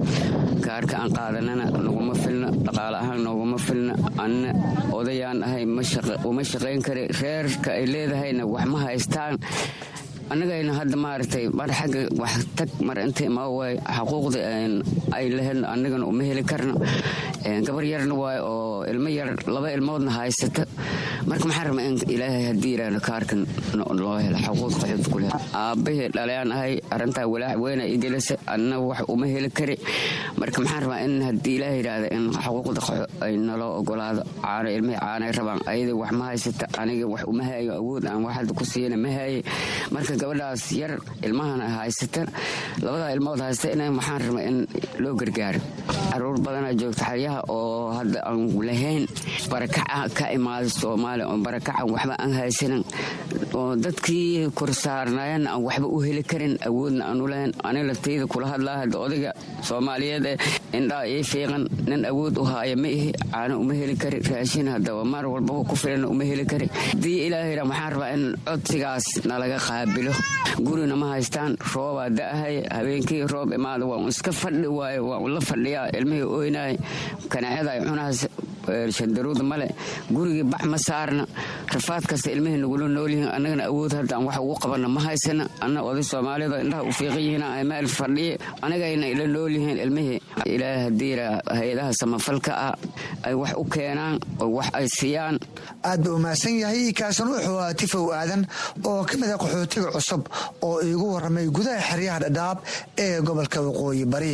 kaarka aan qaadanana naguma filna dhaqaale ahaan nooguma filna anna odayaan ahay uma shaqayn kara reerka ay leedahayna wax ma haystaan annagayna hadda maaragtay mar xagga wax tag mar inta imaa waay xaquuqda ay laheydna annagana uma heli karno gabar yarna waay oo ilmo yar laba ilmoodna haysata marka maxaan rabaa in ilaahay haddii yidhaahdo kaarkan loo helo xaquuq qaxood ku leh aabbahii dhalayaan ahay arrintaa walaac weyna igelisa anna wax uma heli kari marka maxaan rabaa in haddii ilaahay yidhaahdo in xaquuqda qaxo ay naloo ogolaado caano ilmihii caanay rabaan ayada wax ma haysata aniga wax uma haayo awood aan wax hadda ku siiyana ma haaye marka gabadhaas yar ilmahana haysata labadaa ilmood haysta in waxaan rabaa in loo gargaaro caruur badanaa joogta xeryaha oo hadda aan lahayn barakaca ka imaada soomaaliya oo barakacan waxba aan haysanin oo dadkii korsaarnaayana aan waxba u heli karin awoodna aan u lahayn ani laftayda kula hadlaa hadda odayga soomaaliyeed ee indhaa ii fiiqan nin awood u haaya ma ihi caano uma heli kari raashin haddaba maar walbaba ku filanna uma heli kari haddii ilaahayna waxaan rabaa in codsigaas nalaga qaabilo gurina ma haystaan roobaa da'ahay habeenkii roob imaada waa un iska fadhi waayo waa un la fadhiyaa ilmihii oynaay kanaacada ay cunahaas shandaruuda male gurigii bax ma saarna rafaad kasta ilmihii nagula noolyihiin annagana awood haddaan wax ugu qabanna ma haysana anna oday soomaalida indhaha u fiiqan yihiin ay meel fadhiye anagayna ila noolyihiin ilmihii ilaahay haddiira hay-adaha samafalka ah ay wax u keenaan oo wax ay siiyaan aad buu umahadsan yahay kaasan wuxuu ahaa tifow aadan oo ka mid ah qaxootiga cusub oo iigu warramay gudaha xeryaha dhadhaab ee gobolka waqooyi bari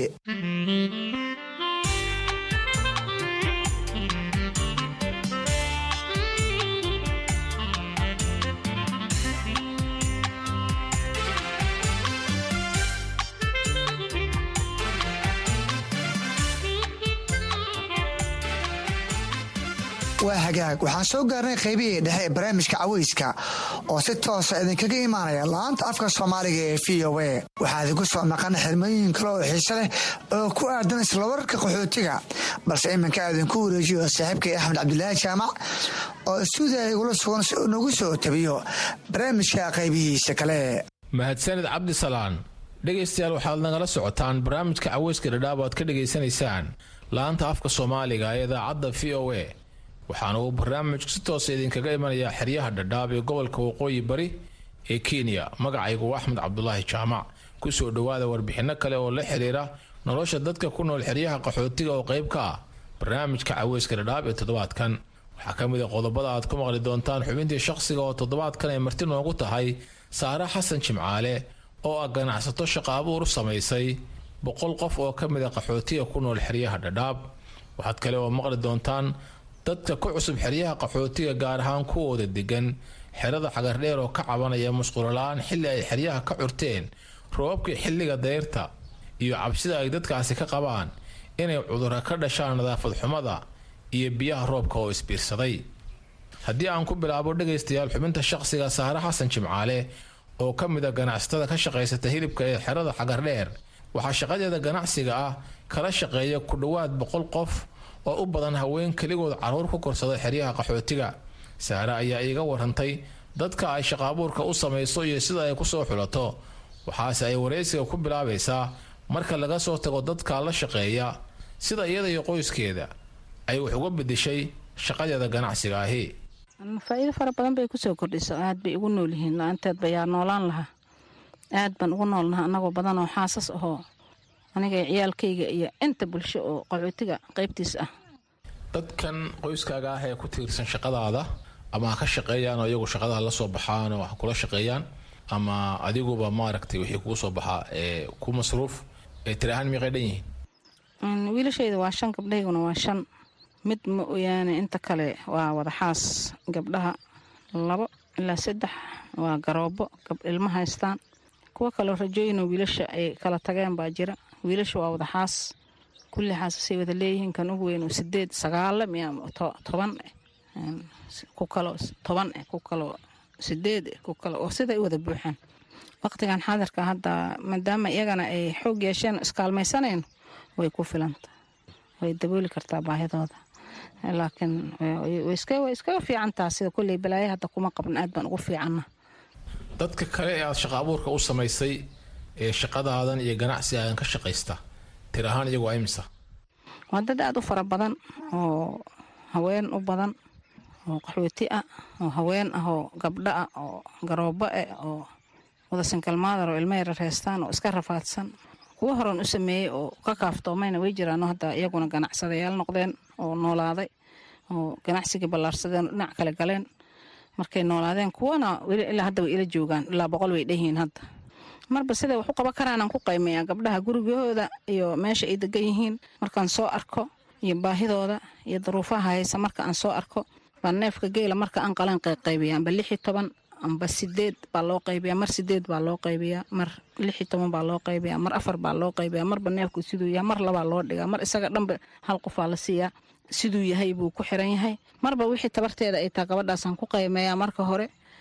waa hagaag waxaan soo gaarnay qaybihii dhexe ee barnaamijka caweyska oo si toosa idinkaga imaanaya laanta afka soomaaliga ee v o a waxaa idinku soo maqan xirmooyin kale oo xiise leh oo ku aadan isla wararka qaxootiga balse iminka idinku wareejiyo saaxiibkay axmed cabdulaahi jaamac oo istuudiya igula sugan si uu nagu soo tabiyo barnaamijka qaybihiisa kale mahadsanid cabdisalaan dhegaystayaal waxaad nagala socotaan barnaamijka caweyska dhadhaab oad ka dhegaysanaysaan laanta afka soomaaliga ee idaacadda v o a waxaana uu barnaamijku si toosa idinkaga imanayaa xeryaha dhadhaab ee gobolka waqooyi bari ee kenya magacaygu axmed cabdulaahi jaamac kusoo dhowaada warbixinno kale oo la xiriira nolosha dadka ku nool xeryaha qaxootiga oo qayb ka ah barnaamijka caweyska dhadhaab ee toddobaadkan waxaa ka mid a qodobada aad ku maqli doontaan xubintii shaqsiga oo toddobaadkan ay marti noogu tahay saare xasan jimcaale oo ah ganacsato shaqa abuur samaysay boqol qof oo ka mid a qaxootiga ku nool xeryaha dhadhaab waxaad kale oo maqli doontaan dadka ku cusub xeryaha qaxootiga gaar ahaan kuwooda degan xerada cagardheer oo ka cabanaya musqulola-aan xilli ay xeryaha ka curteen roobabkii xilliga dayrta iyo cabsida ay dadkaasi ka qabaan inay cudurra ka dhashaan nadaafad xumada iyo biyaha roobka oo isbiirsaday haddii aan ku bilaabo dhegaystayaal xubinta shaqsiga saare xasan jimcaale oo ka mid a ganacsatada ka shaqaysata hilibka ee xerada cagardheer waxaa shaqadeeda ganacsiga ah kala shaqeeya ku dhowaad boqol qof oo u badan haween keligood caruur ku korsada xeryaha qaxootiga saare ayaa iiga warantay dadka ay shaqaabuurka u samayso iyo sida ay kusoo xulato waxaase ay waraysiga ku bilaabaysaa marka laga soo tago dadka la shaqeeya sida iyada iyo qoyskeeda ay wax uga bedeshay shaqadeeda ganacsiga ahi faa-iido fara badan bay kusoo kordhiso aad bay ugu nool yihiin la-aanteedba yaa noolaan lahaa aad baan ugu noolnaha anagoo badan oo xaasas ahoo aniga ciyaalkayga iyo inta bulsho oo qaxootiga qaybtiis ah dadkan qoyskaaga ah ee ku tiirsan shaqadaada ama ha ka shaqeeyaan oo iyagu shaqadaha la soo baxaan oo ha kula shaqeeyaan ama adiguba maaragtay wixii kugu soo baxaa ee ku masruuf ee tiri ahaan miiqay dhan yihiin wiilashayda waa shan gabdhayguna waa shan mid ma oyaane inta kale waa wadaxaas gabdhaha labo ilaa saddex waa garoobo ilma haystaan kuwo kaleo rajooyinoo wiilasha ay kala tageen baa jira wiilasha waa wadaxaas kulli xaasasay wada leeyihiin kan ugu weyn sideed sagaala miya toban ku kaloo toban eh ku kaloo sideed eh ku kale oo siday u wada buuxaan waqtigan xaadirka hadda maadaama iyagana ay xoog yeesheen iskaalmaysanayno way ku filanta way dabooli kartaa baahidooda laakiin way iskaga fiicantaa sida kulley balaayo hadda kuma qabna aad baan ugu fiicanna dadka kale ee aada shaqa abuurka u samaysay ee shaqadaadan iyo ganacsigaadan ka shaqaysta tir ahaan iyagu imisa waa dad aada u fara badan oo haween u badan oo qaxooti ah oo haween ah oo gabdho ah oo garoobo ah oo wada sinkalmaadar oo ilmo yara reestaan oo iska rafaadsan kuwo horan u sameeyey oo ka kaaftoomayna way jiraano hadda iyaguna ganacsadayaal noqdeen oo noolaaday oo ganacsigii ballaarsadeen oo dhinac kale galeen markay noolaadeen kuwana weli ilaa hadda way ila joogaan ilaa boqol way dheyihiin hadda marba siday wax u qaban karaanaan ku qaymeeyaa gabdhaha gurigahooda iyo meesha ay degan yihiin markaan soo arko iyo baahidooda iyo daruufaha haysa marka aan soo arko baa neefka geela marka aan qalan qayqaybiya amba lix iyo toban amba sideed baa loo qaybiyaa mar sideed baa loo qaybiyaa mar lix iyo toban baa loo qaybiyaa mar afar baa loo qaybiyaa marba neefku siduu yahay mar labaa loo dhigaa mar isaga dhanba hal qofaa la siiyaa siduu yahay buu ku xiran yahay marba wixii tabarteeda ay taa gabadhaasaan ku qaymeeyaa marka hore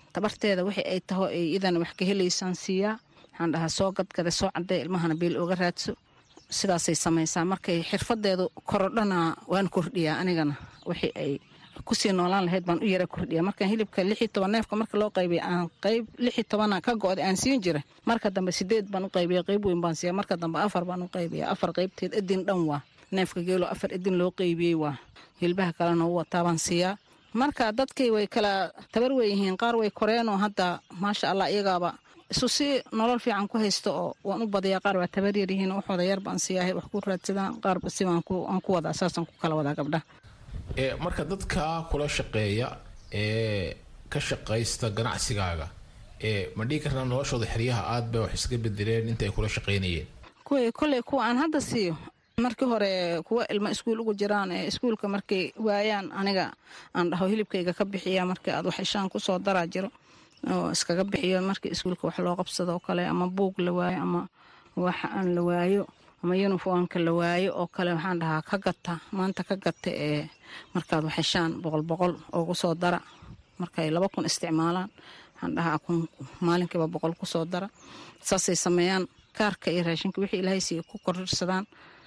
tabarteeda wixii ay taho ay idan wax ka helaysaan siiyaa waxaan dhahaa soo gadgada soo cadday ilmahana biil oga raadso sidaasay samaysaa markay xirfadeedu korodhana waan kordhiyaa anigana wixii ay kusii noolaan lahayd baan u yara kordhiya markaan hilibka lix iyo toban neefka marka loo qaybiya aan qayb lix iyo tobana ka go-da aan siin jiray marka dambe sideed baan u qaybiya qayb weyn baan siiya marka dambe afar baan u qaybiya afar qaybteed edin dhan waa neefka geelo afar edin loo qaybiyey waa hilbaha kalena u wataa baan siiyaa marka dadkii way kala tabar weyihiin qaar way koreenoo hadda maasha allah iyagaaba isu si nolol fiican ku haysto oo waan u badiyaa qaar waa tabar yaryihiin waxooda yar baan siiyahay wax ku raadsadaan qaarba si aan ku wadaa saasaan ku kala wadaa gabdhaha marka dadka kula shaqeeya ee ka shaqaysta ganacsigaaga ee ma dhihi karnaa noloshooda xeryaha aad bay wax iska bedeleen inta ay kula shaqaynayeen kuway kolley kuwa aan hadda siiyo markii hore kuwa ilmo iskuul ugu jiraan ee iskuulka markay waayaan aniga aan dhaho hilibkayga ka bixiya markii aad wax ishaan kusoo daraa jiro oo iskaga bixiyo markii iskuulka wax loo qabsado oo kale ama buug la waayo ama wax aan la waayo ama yuniformka la waayo oo kale waxaan dhahaa ka gata maanta ka gata ee markaad wax heshaan boqol boqol oogu soo dara markay laba kun isticmaalaan waxaan dhahaa kun maalinkiiba boqol kusoo dara saasay sameeyaan kaarka iyo raashinka wixii ilaahay siiya ku kororsadaan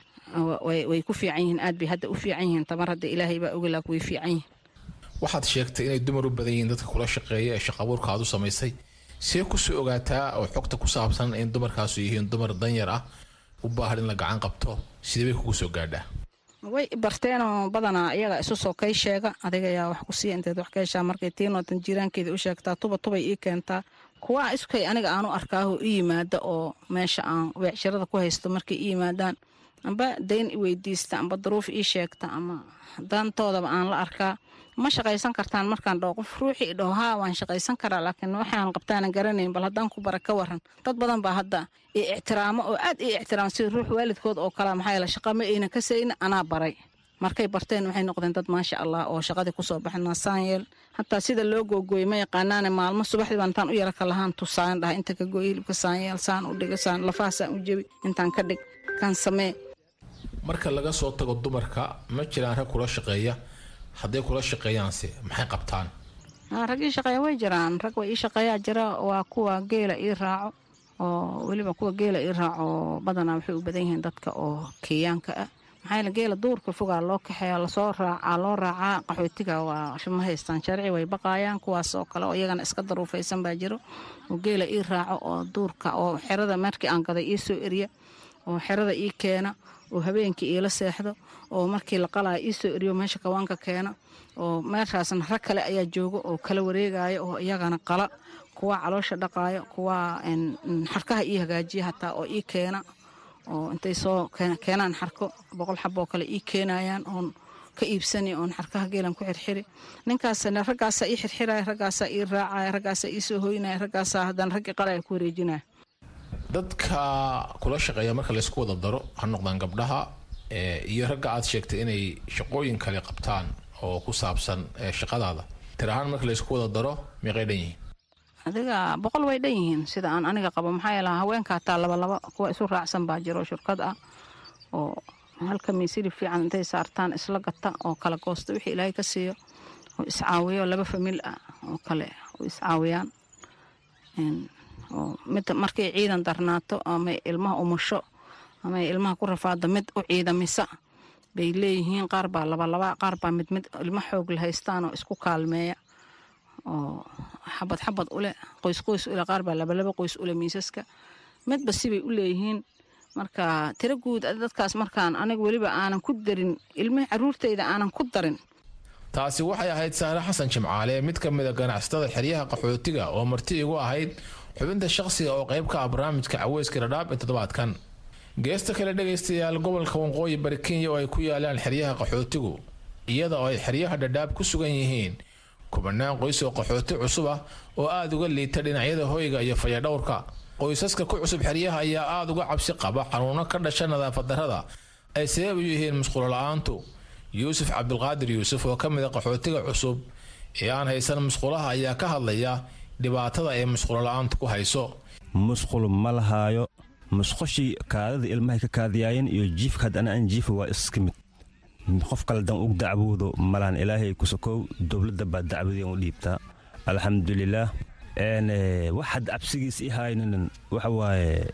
way ku fiican yihiin aad bay hadda u fiican yihiin tamar hadda ilaahay baa ogalaak way fiican yihiin waxaad sheegtay inay dumar u badan yihiin dadka kula shaqeeya ee shaqabuurka aad u samaysay see kusoo ogaataa oo xogta ku saabsan in dumarkaasu yihiin dumar danyar ah u baahan in la gacan qabto sidee bay kugu soo gaadhaa way barteenoo badanaa iyaga isu soo kay sheega adiga ayaa wax ku siiya inteed wax ka heshaa markay tiinootan jiiraankeeda u sheegtaa tuba tubay ii keentaa kuwaa iskay aniga aanu arkaaho i yimaada oo meesha aan weecshirada ku haysto markay i yimaadaan amba dayn i weydiista amba daruuf ii sheegta ama daantoodaba aan la arkaa ma shaqaysan kartaan markaan dhaho qof ruuxii i dhaho haa waan shaqaysan karaa laakiin waxaan qabtaanan garanayn bal haddaan ku bara ka waran dad badan baa hadda i ictiraamo oo aad i ictiraamo sida ruux waalidkood oo kalea maxaa yeele shaqa ma ayna ka sayna anaa baray markay barteen waxay noqdeen dad maasha allah oo shaqadii kusoo baxna saanyeel hataa sida loo googooyey ma yaqaanaane maalmo subaxdii baan intaan u yara ka lahaan tusaan dhaha inta ka gooy hilibka saanyeel saan u dhiga saan lafaha saan u jebi intaan ka dhig kan samee marka laga soo tago dumarka ma jiraan rag kula shaqeeya hadday kula shaqeeyaanse maxay qabtaan rag ii shaqeeya way jiraan rag way ii shaqeeyaa jira waa kuwa geela ii raaco oo weliba kuwa geela ii raaco badanaa waxay u badan yihiin dadka oo keeyaanka ah maxaa yeele geela duurka fogaa loo kaxeeya lasoo raacaa loo raacaa qaxootiga waa ma haystaan sharci way baqaayaan kuwaas oo kale oo iyagana iska daruufaysan baa jiro oo geela ii raaco oo duurka oo xerada markii aan gaday ii soo eriya oo xerada ii keena oo habeenkii iila seexdo oo markii la qalaya ii soo eriyo meesha kawaanka keena oo meeshaasna rag kale ayaa jooga oo kala wareegaya oo iyagana qala kuwa caloosha dhaqaayo kuwa xarkaha ii hagaajiya hataa oo ii keena oo intay soo keenaan xarko boqol xaboo kale ii keenayaan oon ka iibsani oon xarkaha geelan ku xirxiri ninkaasna raggaasaa ii xirxiraya raggaasaa ii raacaya raggaasaa ii soo hoynaya raggaasaa haddana raggii qalaya ku wareejinaya dadka kula shaqeeya marka laysku wada daro ha noqdaan gabdhaha iyo ragga aad sheegtay inay shaqooyin kale qabtaan oo ku saabsan shaqadaada tir ahaan marka laysku wada daro meeqay dhan yihiin adiga boqol way dhan yihiin sida aan aniga qabo maxaa yeele haweenka hataa labalaba kuwa isu raacsan baa jiro shirkad ah oo halka miisiri fiican intay saartaan isla gata oo kala goosta wixii ilaahay ka siiyo oo iscaawiyo laba famil ah oo kale oo iscaawiyaan oo mid markay ciidan darnaato amay ilmaha umusho amay ilmaha ku rafaado mid u ciidamisa bay leeyihiin qaar baa labalaba qaar baa mid mid ilmo xoog la haystaan oo isku kaalmeeya oo xabad xabad ule qoys qoys ule qaar baa labalaba qoys ule miisaska midba sibay u leeyihiin marka tiro guud dadkaas markaan aniga weliba aanan ku darin ilmihii caruurtayda aanan ku darin taasi waxay ahayd saare xasan jimcaale mid ka mid a ganacsatada xeryaha qaxootiga oo marti igu ahayd xubinta shaqsiga oo qayb ka ah barnaamijka caweyska dhadhaab ee toddobaadkan geesta kale dhegaystayaal gobolka waqooyi bari kenya oo ay ku yaalaan xeryaha qaxootigu iyada oo ay xeryaha dhadhaab ku sugan yihiin kubanaan qoys oo qaxooti cusub ah oo aada uga liita dhinacyada hoyga iyo fayadhowrka qoysaska ku cusub xeryaha ayaa aada uga cabsi qaba xanuuno ka dhasha nadaafad darrada ay sabab u yihiin musqulo la-aantu yuusuf cabdulqaadir yuusuf oo ka mid a qaxootiga cusub ee aan haysan musqulaha ayaa ka hadlaya dhibaatada ay musqulo la-aantu ku hayso musqul ma lahaayo musqushii kaadada ilmahay ka kaadiyaayeen iyo jiifka haddana aan jiifa waa iska mid qof kale dan ug dacwoodo malahan ilaahay kusokow dowladda baa dacwadeen u dhiibtaa alxamdulilaah wax hadda cabsigiis i haynin waxa waaye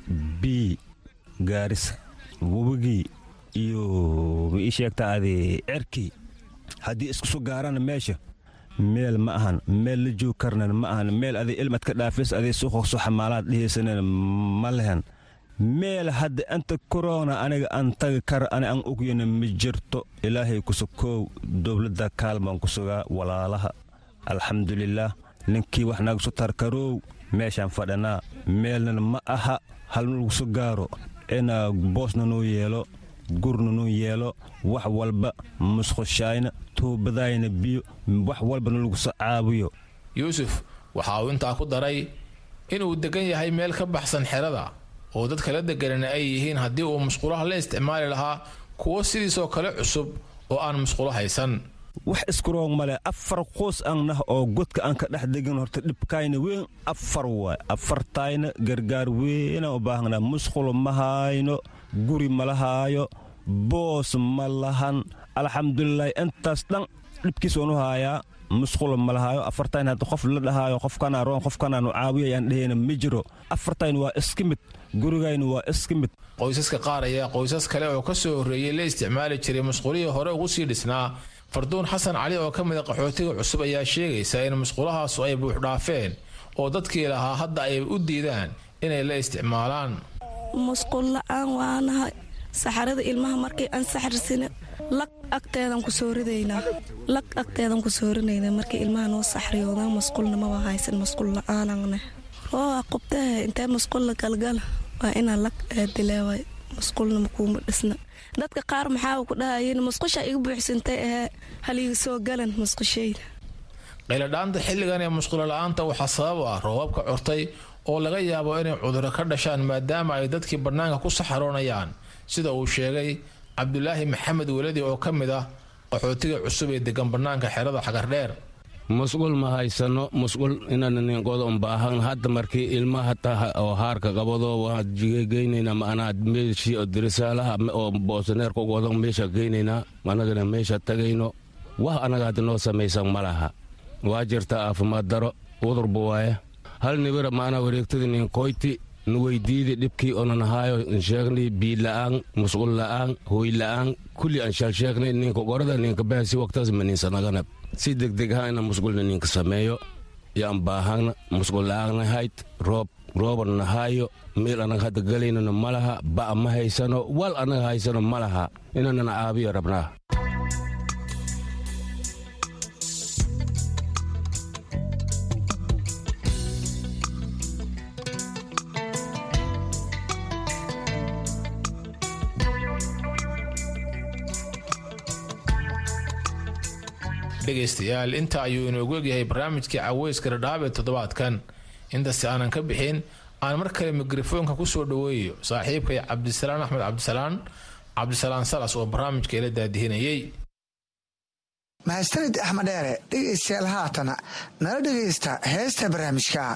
bii gaarisa webigii iyo ma ii sheegta adi cerkii haddii iskuso gaarana meesha meel ma ahan meel la joog karnan ma ahan meel aday ilmad ka dhaafis aday suuqoqso xamaalaad dhihaysanen ma lehen meel hadda inta korona aniga aan tagi kara ani aan ogyana ma jirto ilaahay kusukoow dowladda kaalmaan ku sugaa walaalaha alxamdulilaah ninkii wax naga su tarkaroow meeshaan fadhanaa meelnan ma aha halnalaguso gaaro inaa boosna noo yeelo gurna noo yeelo wax walba musqushayna tuubadayna biyo wax walbana laguso caawiyo yuusuf waxa uu intaa ku daray inuu degan yahay meel ka baxsan xerada oo dadka la deganana ay yihiin haddii uu musqulaha la isticmaali lahaa kuwo sidiisoo kale cusub oo aan musqulo haysan wax iskuroog male afar qoos aan nah oo godka aan ka dhex degin horta dhibkayna weyn afar waay afartayna gargaar weynaan u baahanaa musqulo ma hayno guri ma lahaayo boos ma lahan alxamdulilah intaas dhan dhibkiis waanu haayaa musqulo ma lahaayo afartayn hadda qof la dhahaayo qofkanaa roon qofkanaanu caawiyayaan dhehayna ma jiro afartayn waa iska mid gurigayna waa iska mid qoysaska qaar ayaa qoysas kale oo ka soo horreeyey la isticmaali jiray musqulihii hore ugu sii dhisnaa farduun xasan cali oo ka mida qaxootiga cusub ayaa sheegaysa in musqulahaasu ay buuxdhaafeen oo dadkii lahaa hadda ay u diidaan inay la isticmaalaan musqul la-aan waanahay saxarada ilmaha markii aan saxarsina lag agteedan ku soo ridaynaa lag agteedan ku soo rinaynaa markii ilmaha noo saxriyoodaa musqulna maba haysan musqul la-aanangne oo qubtaha intee musqul la galgala waa inaa lag aadileeway musqulna makuuma dhisna dadka qaar maxaa ku dhahayen musqusha iga buuxsantay ahee haliga soo galan musqushayda qayladhaanta xilligan ee musqulo la-aanta waxaa sabab ah roobabka curtay oo laga yaabo inay cuduro ka dhashaan maadaama ay dadkii bannaanka ku saxaroonayaan sida uu sheegay cabdulaahi maxamed weladi oo ka mid ah qaxootiga cusub ee degan bannaanka xerada xagardheer musqul ma haysano musqul inanninqoda unbaahan hadda markii ilmaha taha oo haarka qabado waan geynayna maanaa meeshii oo dirisaalaha oo boosaneerka ugodo meesha geynaynaa anagana meesha tagayno wax anaga hadda noo samaysan ma laha waa jirta caafimaad daro udurba waaye hal nibira maanaa wareegtadii ninkoyti nuweydiidi dhibkii onanahaayo nsheegnay biila'aan musqul la'aan hooy la'aan kulli aan shalsheegnay ninka gorada ninka bahasi waqtaas maninsanagana si degdeg aha ina musqulna ninka sameeyo yaan baahana musqul la'aanna hayd roob rooban nahaayo meel anaga hadda galaynana ma laha ba'a ma haysano wal anaga haysano ma laha inanana caabiyo rabnaa dhegaystayaal inta ayuu inoogu egyahay barnaamijkii caweyska dhadhaab ee toddobaadkan intasi aanan ka bixin aan mar kale mikrofoonka ku soo dhoweeyo saaxiibkay cabdisalaan axmed cabdisalaan cabdisalaan salas oo barnaamijka ila daadihinayay mahadsanid axmed dheere dhegaystayaal haatana nala dhegaysta heesta barnaamijka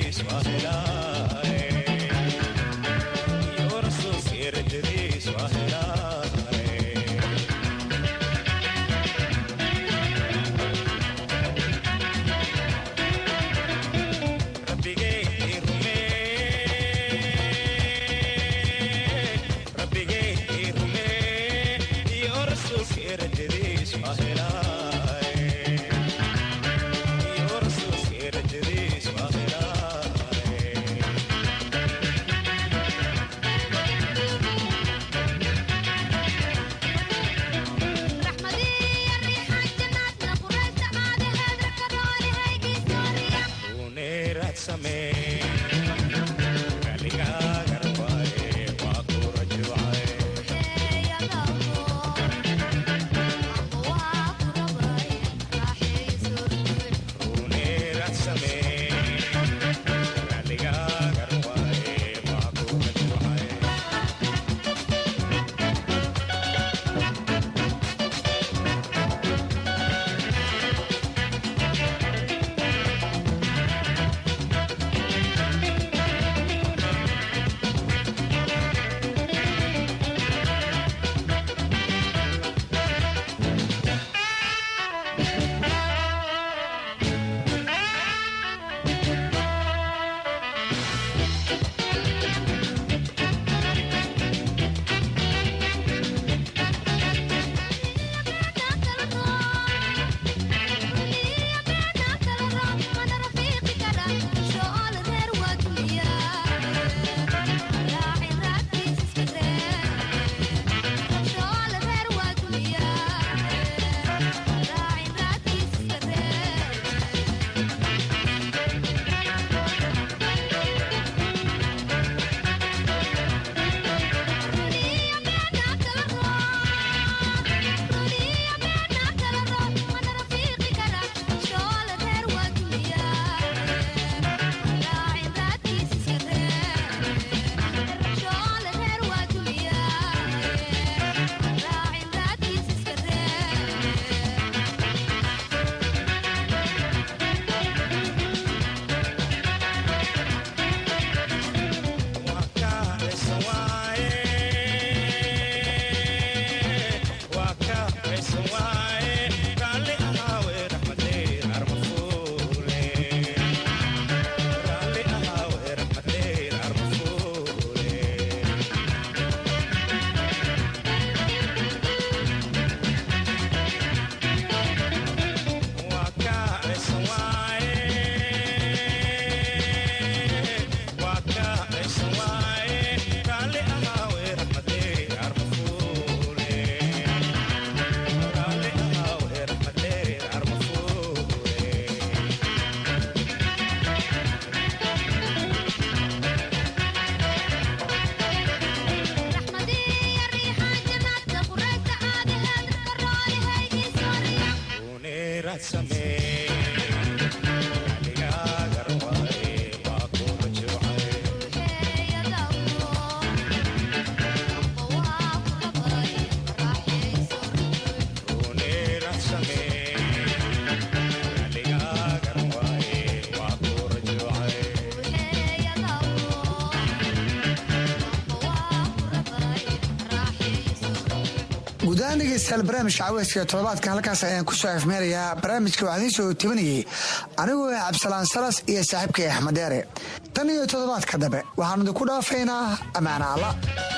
guudahaan dhegeystayaal barnaamijka caweyska toddobaadka halkaas ayaan ku soo afmeerayaa barnaamijka waxaa idiin soo tabinayay anigoo ah cabdisalaan salas iyo saaxiibkay axmed deere tan iyo toddobaadka dambe waxaanu idinku dhaafaynaa ammaana alla